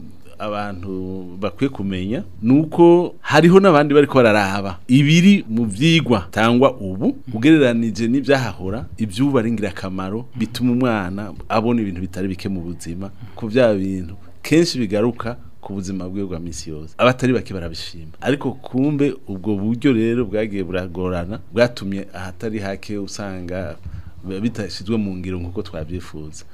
abantu bakwiye kumenya nuko hariho n'abandi bariko bararaba ibiri mu vyigwa tangwa ubu ugereranije n'ivyahahora ivyuba ari ngirakamaro bituma umwana abona ibintu bitari bike mu buzima ku vya bintu kenshi bigaruka ku buzima bwe bwa misi yose abatari bake barabishima ariko kumbe ubwo buryo rero bwagiye buragorana bwatumye ahatari hake usanga bitashizwe mu ngiro nkuko twabyifuza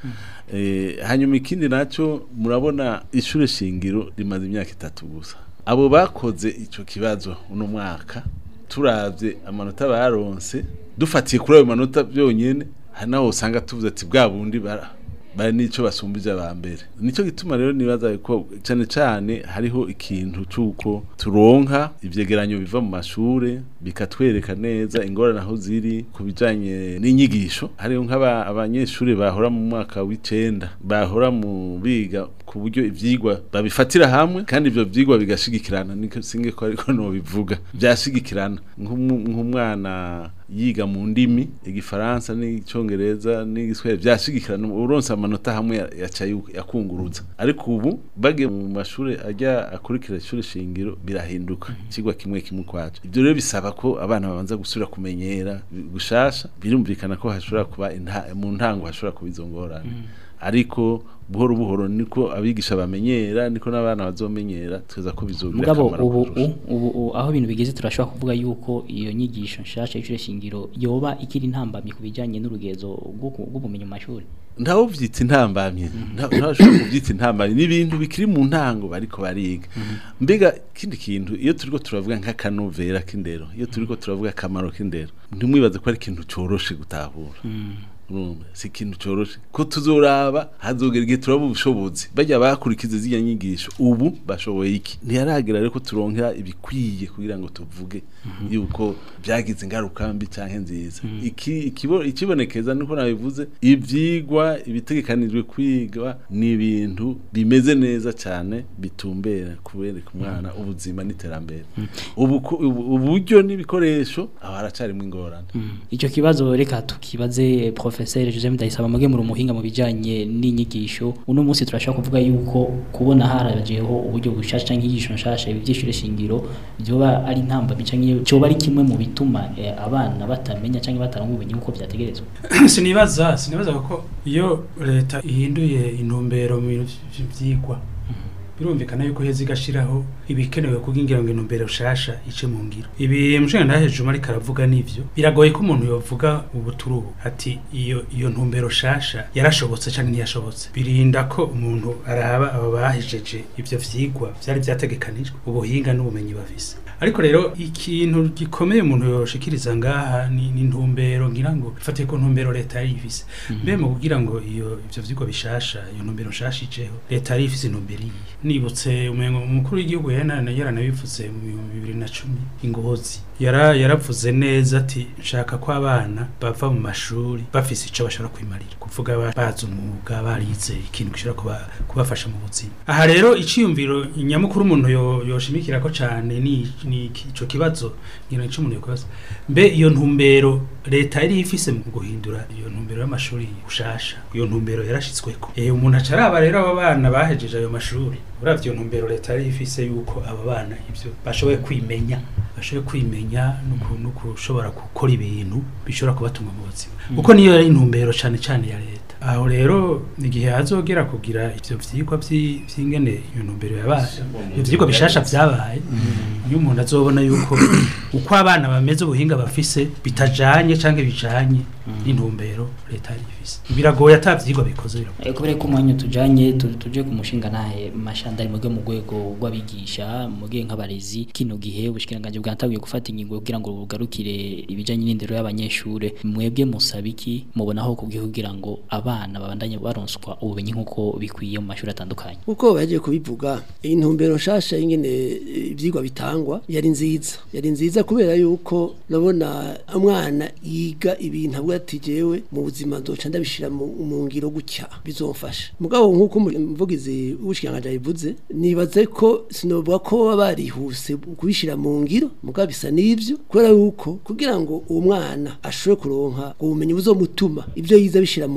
eh hanyuma ikindi naco murabona ishure shingiro rimaze imyaka itatu gusa abo bakoze ico kibazo uno mwaka turavye amanota baronse dufatiye kuri ayo manota byonyene hari naho usanga tuvuze ati bwa bundi bara bari nico basumbije aba mbere nico gituma rero nibaza ko cyane cyane hariho ikintu cyuko turonka ivyegeranyo biva mu mashure bikatwereka neza ingorane aho ziri ku bijanye n'inyigisho hariho nk'aba abanyeshuri bahora mu mwaka w'icenda bahora mu biga ku buryo ivyigwa babifatira hamwe kandi ivyo vyigwa bigashigikirana niko singe ko ariko no bivuga byashigikirana nk'umu- nk'umwana yiga mu ndimi igifaransa n'icongereza n'igiswahili byashigikirana uronse amanota hamwe ya- yaca yu- yakunguruza ariko ubu bagiye mu mashuri ajya akurikira ishuri shingiro birahinduka ikigwa kimwe kimwe kwacu ibyo rero bisaba ko abana babanza gusubira kumenyera bi- gushasha birumvikana ko hashobora kuba inta- mu ntango hashobora kuba izo ngorane ariko buhoro buhoro niko abigisha bamenyera niko n'abana bazomenyera tweza ko bizogira mugabo akamaro ubu kurusha. u- ubu u- aho ibintu bigeze turashobora kuvuga yuko iyo nyigisho nshasha y'ishure shingiro yoba ikiri intambamye ku bijanye n'urugezo rw'uku- rw'ubumenyi mu mashuri ntawe uvyita intambamye nta- ntashobora kuvyita intambamye n'ibintu bikiri mu ntango bariko bariga mbega kindi kintu iyo turiko turavuga nk'akanovera k'indero iyo turiko turavuga akamaro k'indero ntimwibaze ko ari ikintu coroshe gutahura urumva si ikintu coroshe ko tuzoraba hazogera igihe turaba ubushobozi bajya bakurikiza ziriya nyigisho ubu bashoboye iki ntiyaragera rero ko turonkera ibikwiye kugira ngo tuvuge yuko byagize ingaruka mbi canke nziza iki ikibo- ikibonekeza niko nabivuze ivyigwa ibitegekanijwe kwigwa ni ibintu bimeze neza cyane bitumbera kubereka umwana ubuzima n'iterambere ubu ku- ubu- uburyo n'ibikoresho aho haracarimwo ingorane icyo kibazo reka tukibaze professeur Joseph Ndayisaba muge muri umuhinga mu bijanye n'inyigisho uno munsi turashaka kuvuga yuko kubona harajeho uburyo bushasha canke inyigisho nshasha ibi vy'ishure shingiro byoba ari ntamba canke cyoba ari kimwe mu bituma eh, abana batamenya canke bataronka ubumenyi uko vyategerezwa sinibaza sinibaza ko iyo leta ihinduye intumbero mu bintu vy'ivyigwa birumvikana yuko heza igashiraho ibikenewe kugira ngo intumbero shasha ice mu ngiro ibi mushinga ndahejuma ariko aravuga n'ivyo biragoye ko umuntu yovuga ubu turi ubu ati iyo iyo ntumbero shasha yarashobotse canke ntiyashobotse birinda ko umuntu araba abo bahejeje ivyo vyigwa vyari vyategekanijwe ubuhinga n'ubumenyi bafise ariko rero ikintu gikomeye umuntu yoshikiriza ngaha ni ni intumbero ngira ngo ifatiye ku ntumbero leta yari ifise mbe mu kugira ngo iyo ivyo vyigwa bishasha iyo ntumbero nshasha ijeho leta yari ifise intumbero iyi nibutse umengo umukuru w'igihugu yana yaranabivuze mu bihumbi bibiri na cumi ingozi yara yaravuze neza ati nshaka ko abana bava mu mashuri bafise ico bashobora kwimarira kuvuga ba- bazi umwuga barize ikintu gishobora kuba, kubafasha mu buzima aha rero iciyumviro nyamukuru umuntu yo- yoshimikira ko cane ni ni iki- ico kibazo ngira ico umuntu yokubaza mbe iyo ntumbero leta yari ifise mu guhindura iyo ntumbero y'amashuri gushasha iyo ntumbero yarashitsweko eh umuntu aca araba rero abo bana bahejeje ayo mashuri uravye iyo ntumbero leta yari ifise yuko abo bana ivyo bashoboye kwimenya bashoboye kwimenya no ku- no kushobora gukora ibintu bishobora kubatunga mu buzima kuko niyo yari intumbero cane cane ya leta aho rero igihe hazogera kugira ivyo vyigwa vyi- vy'ingene iyo ntumbero yabaye ivyo vyigwa bishasha vyabaye iyo umuntu azobona yuko uko abana bameze ubuhinga bafise bitajanye canke bijanye n'intumbero leta yari ifise biragoye ata vyigwa bikoze biragoye Eh, kubera ko umwanya tujanye tu- tuje ku mushinga nahe mashanda ari muge mu rwego rw'abigisha muge nk'abarezi kino gihe ubushikiranganje bwantabuye gufata ingingo kugira ngo bugarukire ibijanye n'indero y'abanyeshure mwebwe musabiki mubonaho kubwiye kugira ngo abana babandanye baronswa ubumenyi nk'uko bikwiye mu mashuri atandukanye uko bagiye kubivuga intumbero nshasha y'ingene eh, ivyigwa bitangwa yari nziza yari nziza kubera yuko nabona umwana yiga ibintu avuga ati jewe mu buzima nzoca ndabishira mu mu ngiro gutya bizomfasha mugabo nk'uko umuvugizi w'ubushikiranganje yabivuze nibaze ko sinovuga ko baba barihuse kubishira mu ngiro mugabo bisa n'ivyo kubera yuko kugira ngo uwo mwana ashobore kuronka ubumenyi buzomutuma ibyo yize abishira mu ngiro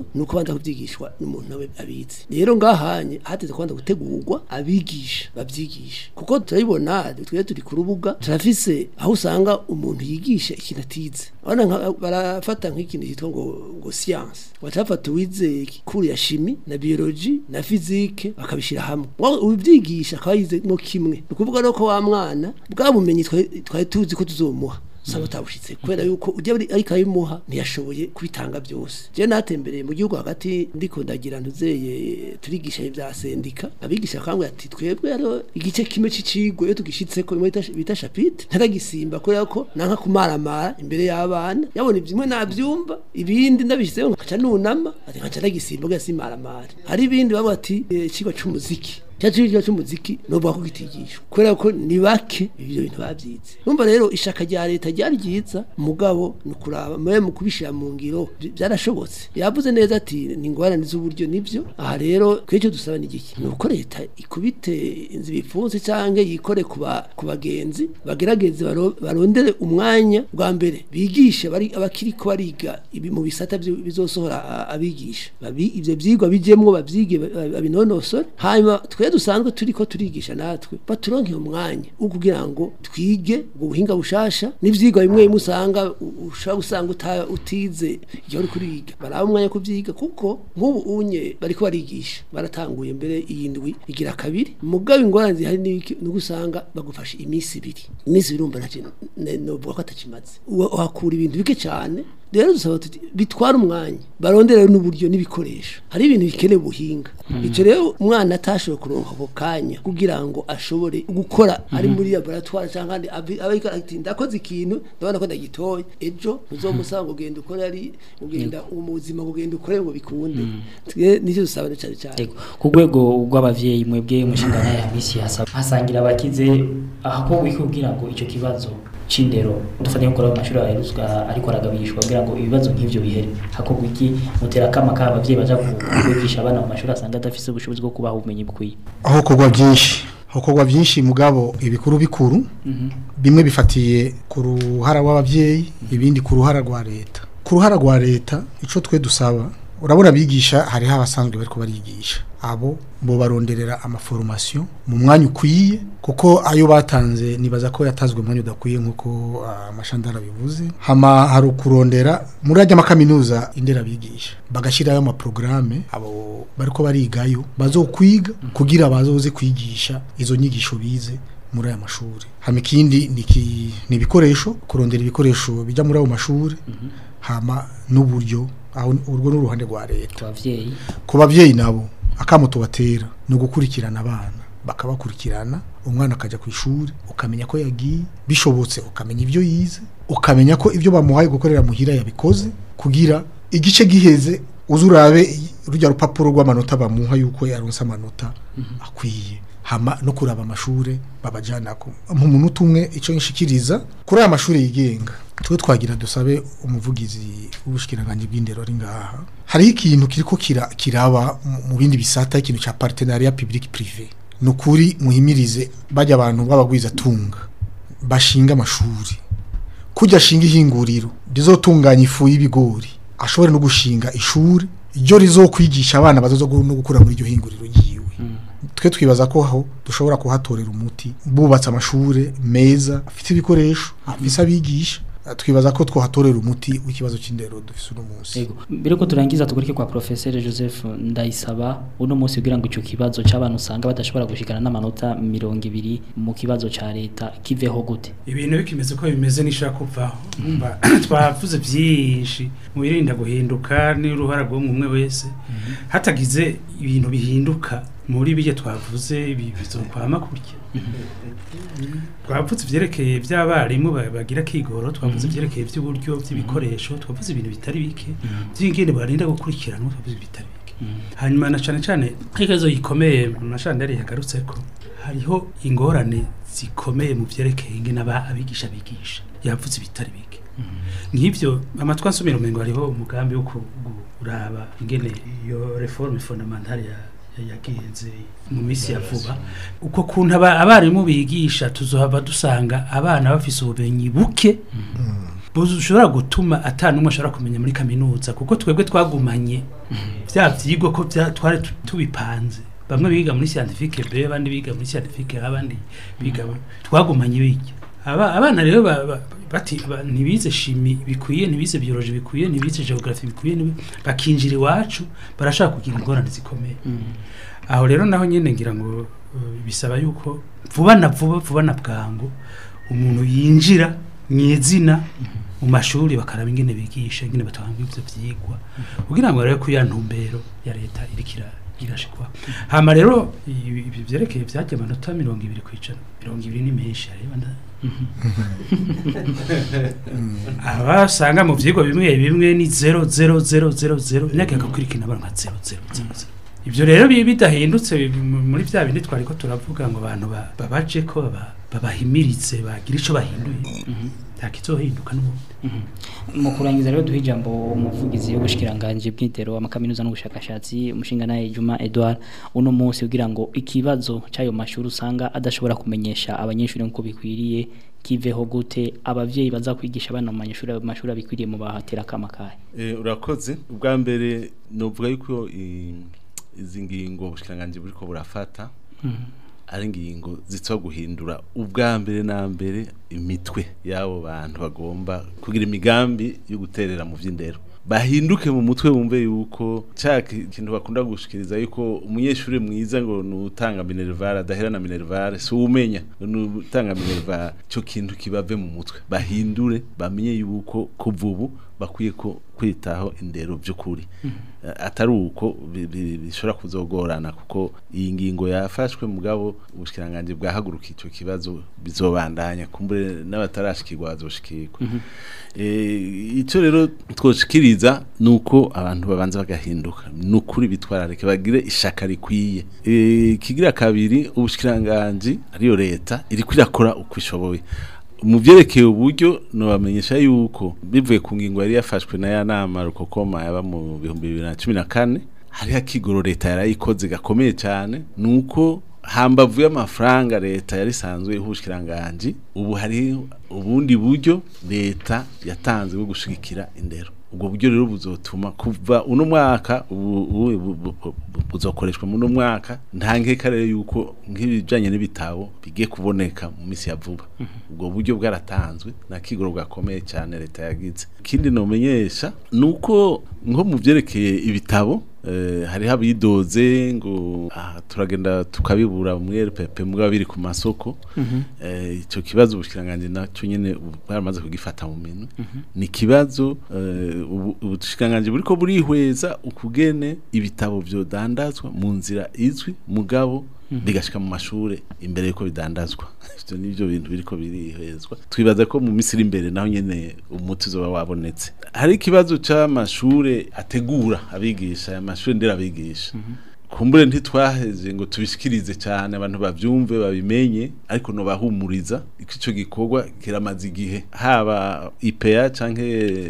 kibazo ni uko banza kubyigishwa n'umuntu nawe abizi rero ngahanye hateze kubanza gutegurwa abigisha babyigisha kuko turabibona twe turi ku rubuga turafise aho usanga umuntu yigisha ikintu atize abana nka- barafata nk'ikintu cyitwa ngo ngo science bacafata uwize kuri ya shimi na biology na physique bakabishira hamwe Wa- ubyigisha akaba yize mo kimwe ni ukuvuga rero ko wa mwana bwa bumenyi twari twari tuzi ko tuzomuha usanga utabushitse kubera yuko ujya buri ariko abimuha ntiyashoboye kubitanga byose je natembereye mu gihugu hagati ndiko ndagira ntuzeye turigisha ibya sendika abigisha kangwe ati twebwe rero igice kimwe c'icigwa iyo tugishitseko imwe bita- bita chapitre ntaragisimba kubera ko nanka kumaramara imbere y'abana yabona ibyimwe nabyumva ibindi ndabishyizeho nkaca nunama ati nkaca ndagisimba kugira simaramare hari ibindi bavuga ati eh, icigwa c'umuziki cyacirwa cy'umuziki novuga ko kitigishwa kubera ko ni bake ibyo bintu babyize numva rero ishaka rya leta ryari ryiza mugabo ni ukuraba mwe mu kubishira mu ngiro by- byarashobotse yavuze neza ati ni ingorane z'uburyo nibyo aha rero twicyo dusaba ni igiki ni uko leta ikubite inzu bifunze cyangwa yikore ku ba- ku bagenzi bagerageze baro- barondere umwanya bwa mbere bigishe bari abakiri ko bariga ibi mu bisata byo- bizosohora a- abigisha babi ivyo vyigwa bijemwo bavyige ba- babinonosore hanyuma twe dusanzwe turiko turigisha natwe baturonke umwanya wo kugira ngo twige ubwo buhinga bushasha n'ivyigwa bimwe bimwe usanga u- ushobora gusanga uta- utize igihe uri kuriga baraba umwanya wo kuvyiga kuko nk'ubu unye bariko barigisha baratanguye mbere iyi ndwi igira kabiri mugabo ingorane zihari ni iki? ni uko usanga bagufasha iminsi ibiri iminsi ibiri urumva ntakintu novuga ko atakimaze Uwa- uhakura ibintu bike cyane rero dusaba tuti bitwara umwanya barondera n'uburyo n'ibikoresho hari ibintu bikeneye ubuhinga icyo rero umwana atashoboye kuronka ako kanya kugira ngo ashobore gukora ari muri laboratoire cyangwa andi abi- aba ariko ati ndakoze ikintu ndabona ko ndagitoye ejo ntuzomusaba ngo genda ukore ari ugenda mu buzima ngo genda ukore ngo bikunde twe nicyo dusaba na cyane cyane Yego. ku rwego rw'abavyeyi mwebwe mushingana ya misi hasaba hasangira abakize aho wikubwira ngo icyo kibazo c'indero dufate gukora mu mashuri aheruzwa ariko aragabishwa kugira ngo ibibazo nk'ivyo bihere hakorwa iki mutera kama ka abavyeyi baja ku- kwigisha abana mu mashuri asanga adafise ubushobozi bwo kubaha ubumenyi bukwiye aho kugwa byinshi aho kugwa byinshi mugabo ibikuru bikuru bimwe bifatiye ku ruhara rw'ababyeyi ibindi ku ruhara rwa leta ku ruhara rwa leta icyo twe dusaba urabona abigisha hariho abasanzwe bari barigisha abo bo baronderera amaforomasiyo mu mwanya ukwiye kuko ayo batanze nibaza ko yatanzwe mu mwanya udakwiye nk'uko ah, amashandara bivuze hama hari ukurondera muri ajya amakaminuza indera bigisha bagashyirayo amaporogaramu abo bariko barigayo bazokwiga kugira bazoze kwigisha izo nyigisho bize muri aya mashuri hama ikindi ni iki- ni ibikoresho kurondera ibikoresho bijya muri ayo mashuri hama n'uburyo aho urwo n'uruhande rwa leta ku bavyeyi ku babyeyi nabo akamo tubatera ni ugukurikirana abana bakabakurikirana umwana akajya ku ishuri ukamenya ko yagiye bishobotse ukamenya ibyo yize ukamenya ko ibyo bamuhaye gukorera muhira yabikoze kugira igice giheze uze urabe rujya rupapuro rw'amanota bamuha yuko yaronse amanota akwiye hama no kuraba amashure babajana ko mu munota umwe icyo nshikiriza kuri aya mashuri yigenga twe twagira dusabe umuvugizi w'ubushikiranganje bw'indero ari ngaha hariho ikintu kiriko kira, kiraba mu- mu bindi bisata ikintu ca partenariat public privé ni ukuri muhimirize bajya abantu b'abagwiza tunga bashinga amashuri kujya ashinga ihinguriro rizotunganya ifu y'ibigori ashobore no gushinga ishuri ryo rizokwigisha abana bazoza gu- no gukura muri iryo hinguriro ryiwe twe twibaza ko aho dushobora kuhatorera umuti bubatse amashure meza afite ibikoresho afise abigisha twibaza ko twahatorera umuti w'ikibazo cy'indero dufise uno munsi Yego. Mbere ko turangiza tugaruke kwa Professeur Joseph Ndayisaba uno munsi kugira ngo ico kibazo c'abantu usanga badashobora gushikana n'amanota 200 mu kibazo ca leta kiveho gute ibintu bikimeze ko bimeze nishaka kuvaho umva twavuze byinshi mu birinda guhinduka n'uruhara rw'umwe wese hatagize ibintu bihinduka muri bije twavuze ibi bizokwama kurya twavuze ivyerekeye by'abarimu ba- bagira kigoro twavuze ivyerekeye by'uburyo by'ibikoresho twavuze ibintu bitari bike by'ingene barinda gukurikiranwa twavuze bitari bike hanyuma na cane cane ikibazo gikomeye amashandari yagarutse ko hariho ingorane zikomeye mu vyerekeye ingene aba abigisha bigisha yavuze ibitari bike nk'ivyo amatwi ansomera umengo hariho umugambi wo ku- kuraba ingene iyo reforme fondamentale ya ya- yagenze mu minsi ya vuba uko kuntu aba- abarimu bigisha tuzohava dusanga abana bafise ubumenyi buke bushobora gutuma ata n'umwe ashobora kumenya muri kaminuza kuko twebwe twagumanye vya vyigwa ko vya- twari tu- tubipanze bamwe biga muri scientifique B abandi biga muri scientifique A abandi biga twagumanye bijya aba abana rero ba- ba- bati ba- ntibize shimi bikwiye ntibize biologie bikwiye ntibize geography bikwiye ntibi- bakinjira iwacu barashaka kugira ingorane zikomeye aho rero naho nyine ngira ngo uh, bisaba yuko vuba na vuba vuba na bwangu umuntu yinjira mw'izina mu mashuri bakaraba ingene bigisha ingene batanga ivyo vyigwa kugira ngo rero ko ya ntumbero ya leta irikira irashikwa hama rero ibi ibi vyerekeye vyajya amanota mirongo ibiri kwijana mirongo ibiri ni menshi areba nda abasanga mu vyigwa bimwe bimwe ni zero zero zero zero zero imyaka igakurikirana abantu nka zero zero zero zero ibyo rero bi- bidahindutse bi- mu- muri bya bindi twari ko turavuga ngo abantu ba- babaje ko baba- babahimirize bagira ico bahinduye nta kizohinduka n'ubundi mu kurangiza rero duha ijambo umuvugizi w'ubushikiranganje bw'indero amakaminuza n'ubushakashatsi umushinga naye Juma Edouard uno munsi kugira ngo ikibazo cy'ayo mashuri usanga adashobora kumenyesha abanyeshuri nk'uko bikwiriye kiveho gute abavyeyi bazakwigisha abana mu mashuri mu mashuri abikwiriye mu bahatera kamakaye Eh, urakoze ubwa mbere novuga yuko i- izi ngingo ubushikiranganje buriko burafata ari ingingo zitwa guhindura ubwa mbere na mbere imitwe y'abo bantu bagomba kugira imigambi yo guterera mu vy'indero bahinduke mu mutwe bumve yuko cya ki- kintu bakunda gushikiriza yuko umunyeshuri mwiza ngo nutanga minerval adaherana minerval si umenya nutanga minerval cyo kintu kibave mu mutwe bahindure bamenye yuko kuva ubu bakwiye ko kwitaho indero by'ukuri Eh, atari uko bi- bi- bishobora kuzogorana kuko iyi ngingo yafashwe mugabo ubushikiranganje bwahaguruka icyo kibazo bizobandanya kumbure n'abatarashikirwa bazoshikirwa Eh, icyo rero twoshikiriza ni uko abantu babanza bagahinduka ni ukuri bitwararike bagire ishaka rikwiye Eh, kigira kabiri ubushikiranganje ariyo leta iriko irakora uko ishoboye mu byerekeye uburyo nobamenyesha yuko bivuye ku ngingo yari yafashwe na ya nama rukokoma yaba mu bihumbi bibiri na cumi na kane hariho akigoro leta yarayikoze gakomeye cyane ni uko hambavu y'amafaranga leta yari isanzwe ihushyikiranganji ubu hari ubundi buryo leta yatanze bwo gushigikira indero ubwo buryo rero buzotuma kuva uno mwaka ubu- ubu- bu- bu- bu- buzokoreshwa muri uno mwaka nta nkeka rero yuko nk'ibijanye n'ibitabo bigiye kuboneka mu minsi ya vuba ubwo buryo bwaratanzwe na kigoro gakomeye cyane leta yagize ikindi nomenyesha ni uko nko mu byerekeye ibitabo eh, hariho abidoze ngo ah, turagenda tukabibura muri RPP mugabo biri ku masoko eh, icyo kibazo ubushikiranganje nacyo nyene ubu baramaze kugifata mu minwe ni kibazo eh, ubu- ubushikiranganje buriko burihweza ukugene ibitabo vyodandazwa mu nzira izwi mugabo bigashika mu mashure imbere yuko bidandazwa ivyo nivyo bintu biriko birihwezwa twibaza ko mu misiri imbere naho nyene umuti uzoba wabonetse hari ikibazo c'amashure ategura abigisha amashure ndera abigisha kumbure ntitwaheze ngo tubishikirize cyane abantu bavyumve babimenye ariko no bahumuriza iko ico gikorwa kiramaze igihe haba IPA canke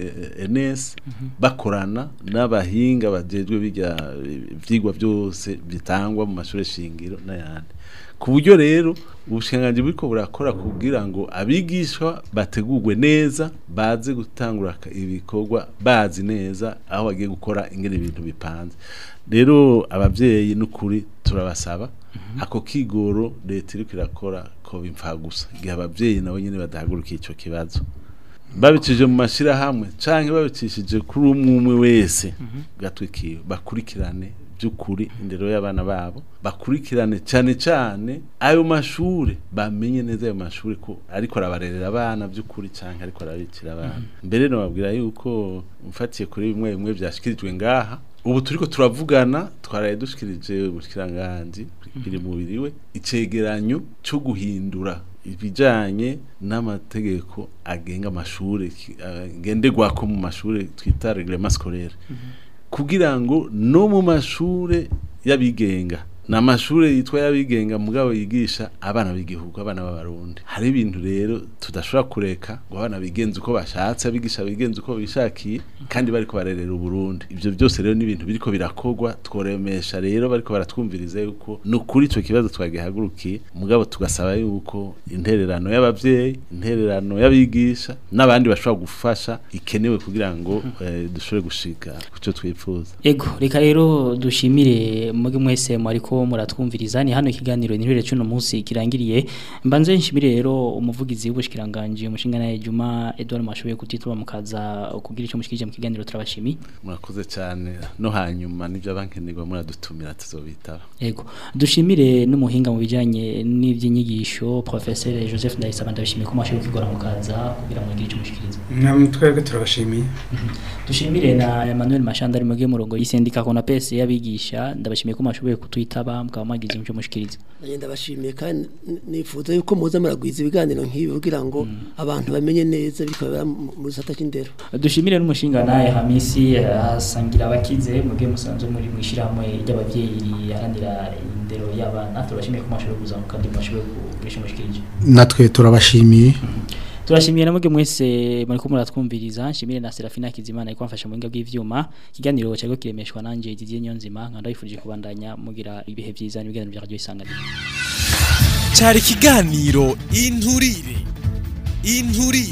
NS bakorana n'abahinga bajejwe bijya ivyigwa byose bitangwa mu mashure shingiro n'ayandi ku buryo rero ubushinganje buriko burakora kugira ngo abigishwa bategurwe neza baze gutangura aka- ibikorwa bazi neza aho bagiye gukora ingene ibintu bipanze rero abavyeyi n'ukuri turabasaba ako kigoro leta iriko irakora ko bimfa gusa igihe abavyeyi nabo nyene badahagurukiye ico kibazo babicishije mu mashirahamwe canke babicishije kuri umwe umwe wese gatwikiwe bakurikirane by'ukuri indero y'abana babo bakurikirane cyane cyane ayo mashure bamenye neza ayo mashure ko ariko arabarerera abana by'ukuri canke ariko arabikira abana mbere nababwira yuko mfatiye kuri bimwe bimwe byashikirijwe ngaha ubu turiko turavugana twaraye dushikirije ubushikiranganje biri mubiri we icegeranyo cyo guhindura ibijanye n'amategeko agenga amashure ki- agenderwako mu mashure twita reglement scolaire kugira ngo no mu mashure y'abigenga ni amashuri yitwa y'abigenga mugabo yigisha abana b'igihugu abana b'abarundi hari ibintu rero tudashobora kureka ngo abana bigenze uko bashatse abigisha bigenze uko bishakiye kandi bariko barerera uburundi ivyo byose rero ni ibintu biriko birakorwa tworemesha rero bariko baratwumviriza yuko ni ukuri ico kibazo twagihagurukiye mugabo tugasaba yuko intererano y'abavyeyi intererano y'abigisha n'abandi bashobora gufasha ikenewe kugira ngo eh, dushobore gushika kuco twifuza Ego, reka rero dushimire muge mwese mwariko muratwumviriza ni hano ikiganiro nirere cuno munsi kirangiriye mbanze nshimire rero umuvugizi w'ubushikiranganje umushinga naye Juma Edouard Mashoboye kutituma mukaza kugira ico mushikije mu kiganiro turabashimi murakoze cyane no hanyuma nivyo bankenegwa muradutumira tuzobitaba Ego, dushimire n'umuhinga mu bijanye n'ivyinyigisho professeur Joseph Ndayisaba ndabishimiye ko mwashoboye kugora mukaza kugira ngo mugire ico mushikiriza namwe twebwe turabashimiye dushimire na Emmanuel Mashanda ari muge murongo y'isendika kona pese yabigisha ndabashimiye ko mwashoboye kutwitaba mukaba mwagize ico mushikiriza nanjye ndabashimiye kandi n- nifuza yuko muza muragwiza ibiganiro nk'ibi kugira ngo abantu bamenye neza bikabera mu mu gisata cy'indero dushimire n'umushinga naye Hamisi asangira abakize muge musanzwe muri mwishirahamwe ry'abavyeyi riharanira indero y'abana turabashimiye ko mwashoboye kuza mu kandi mwashoboye kugira ico mushikirije natwe turabashimiye turashimiye namwe mwese muri ko muratwumviriza nshimire na Serafina Kizimana iko amfasha mu binga bw'ivyuma ikiganiro cyariko kiremeshwa nanje Didier Nyonzima nkanda yifurije kubandanya mugira ibihe byiza n'ibiganiro bya radio isanganiro cyari ikiganiro inturire inturire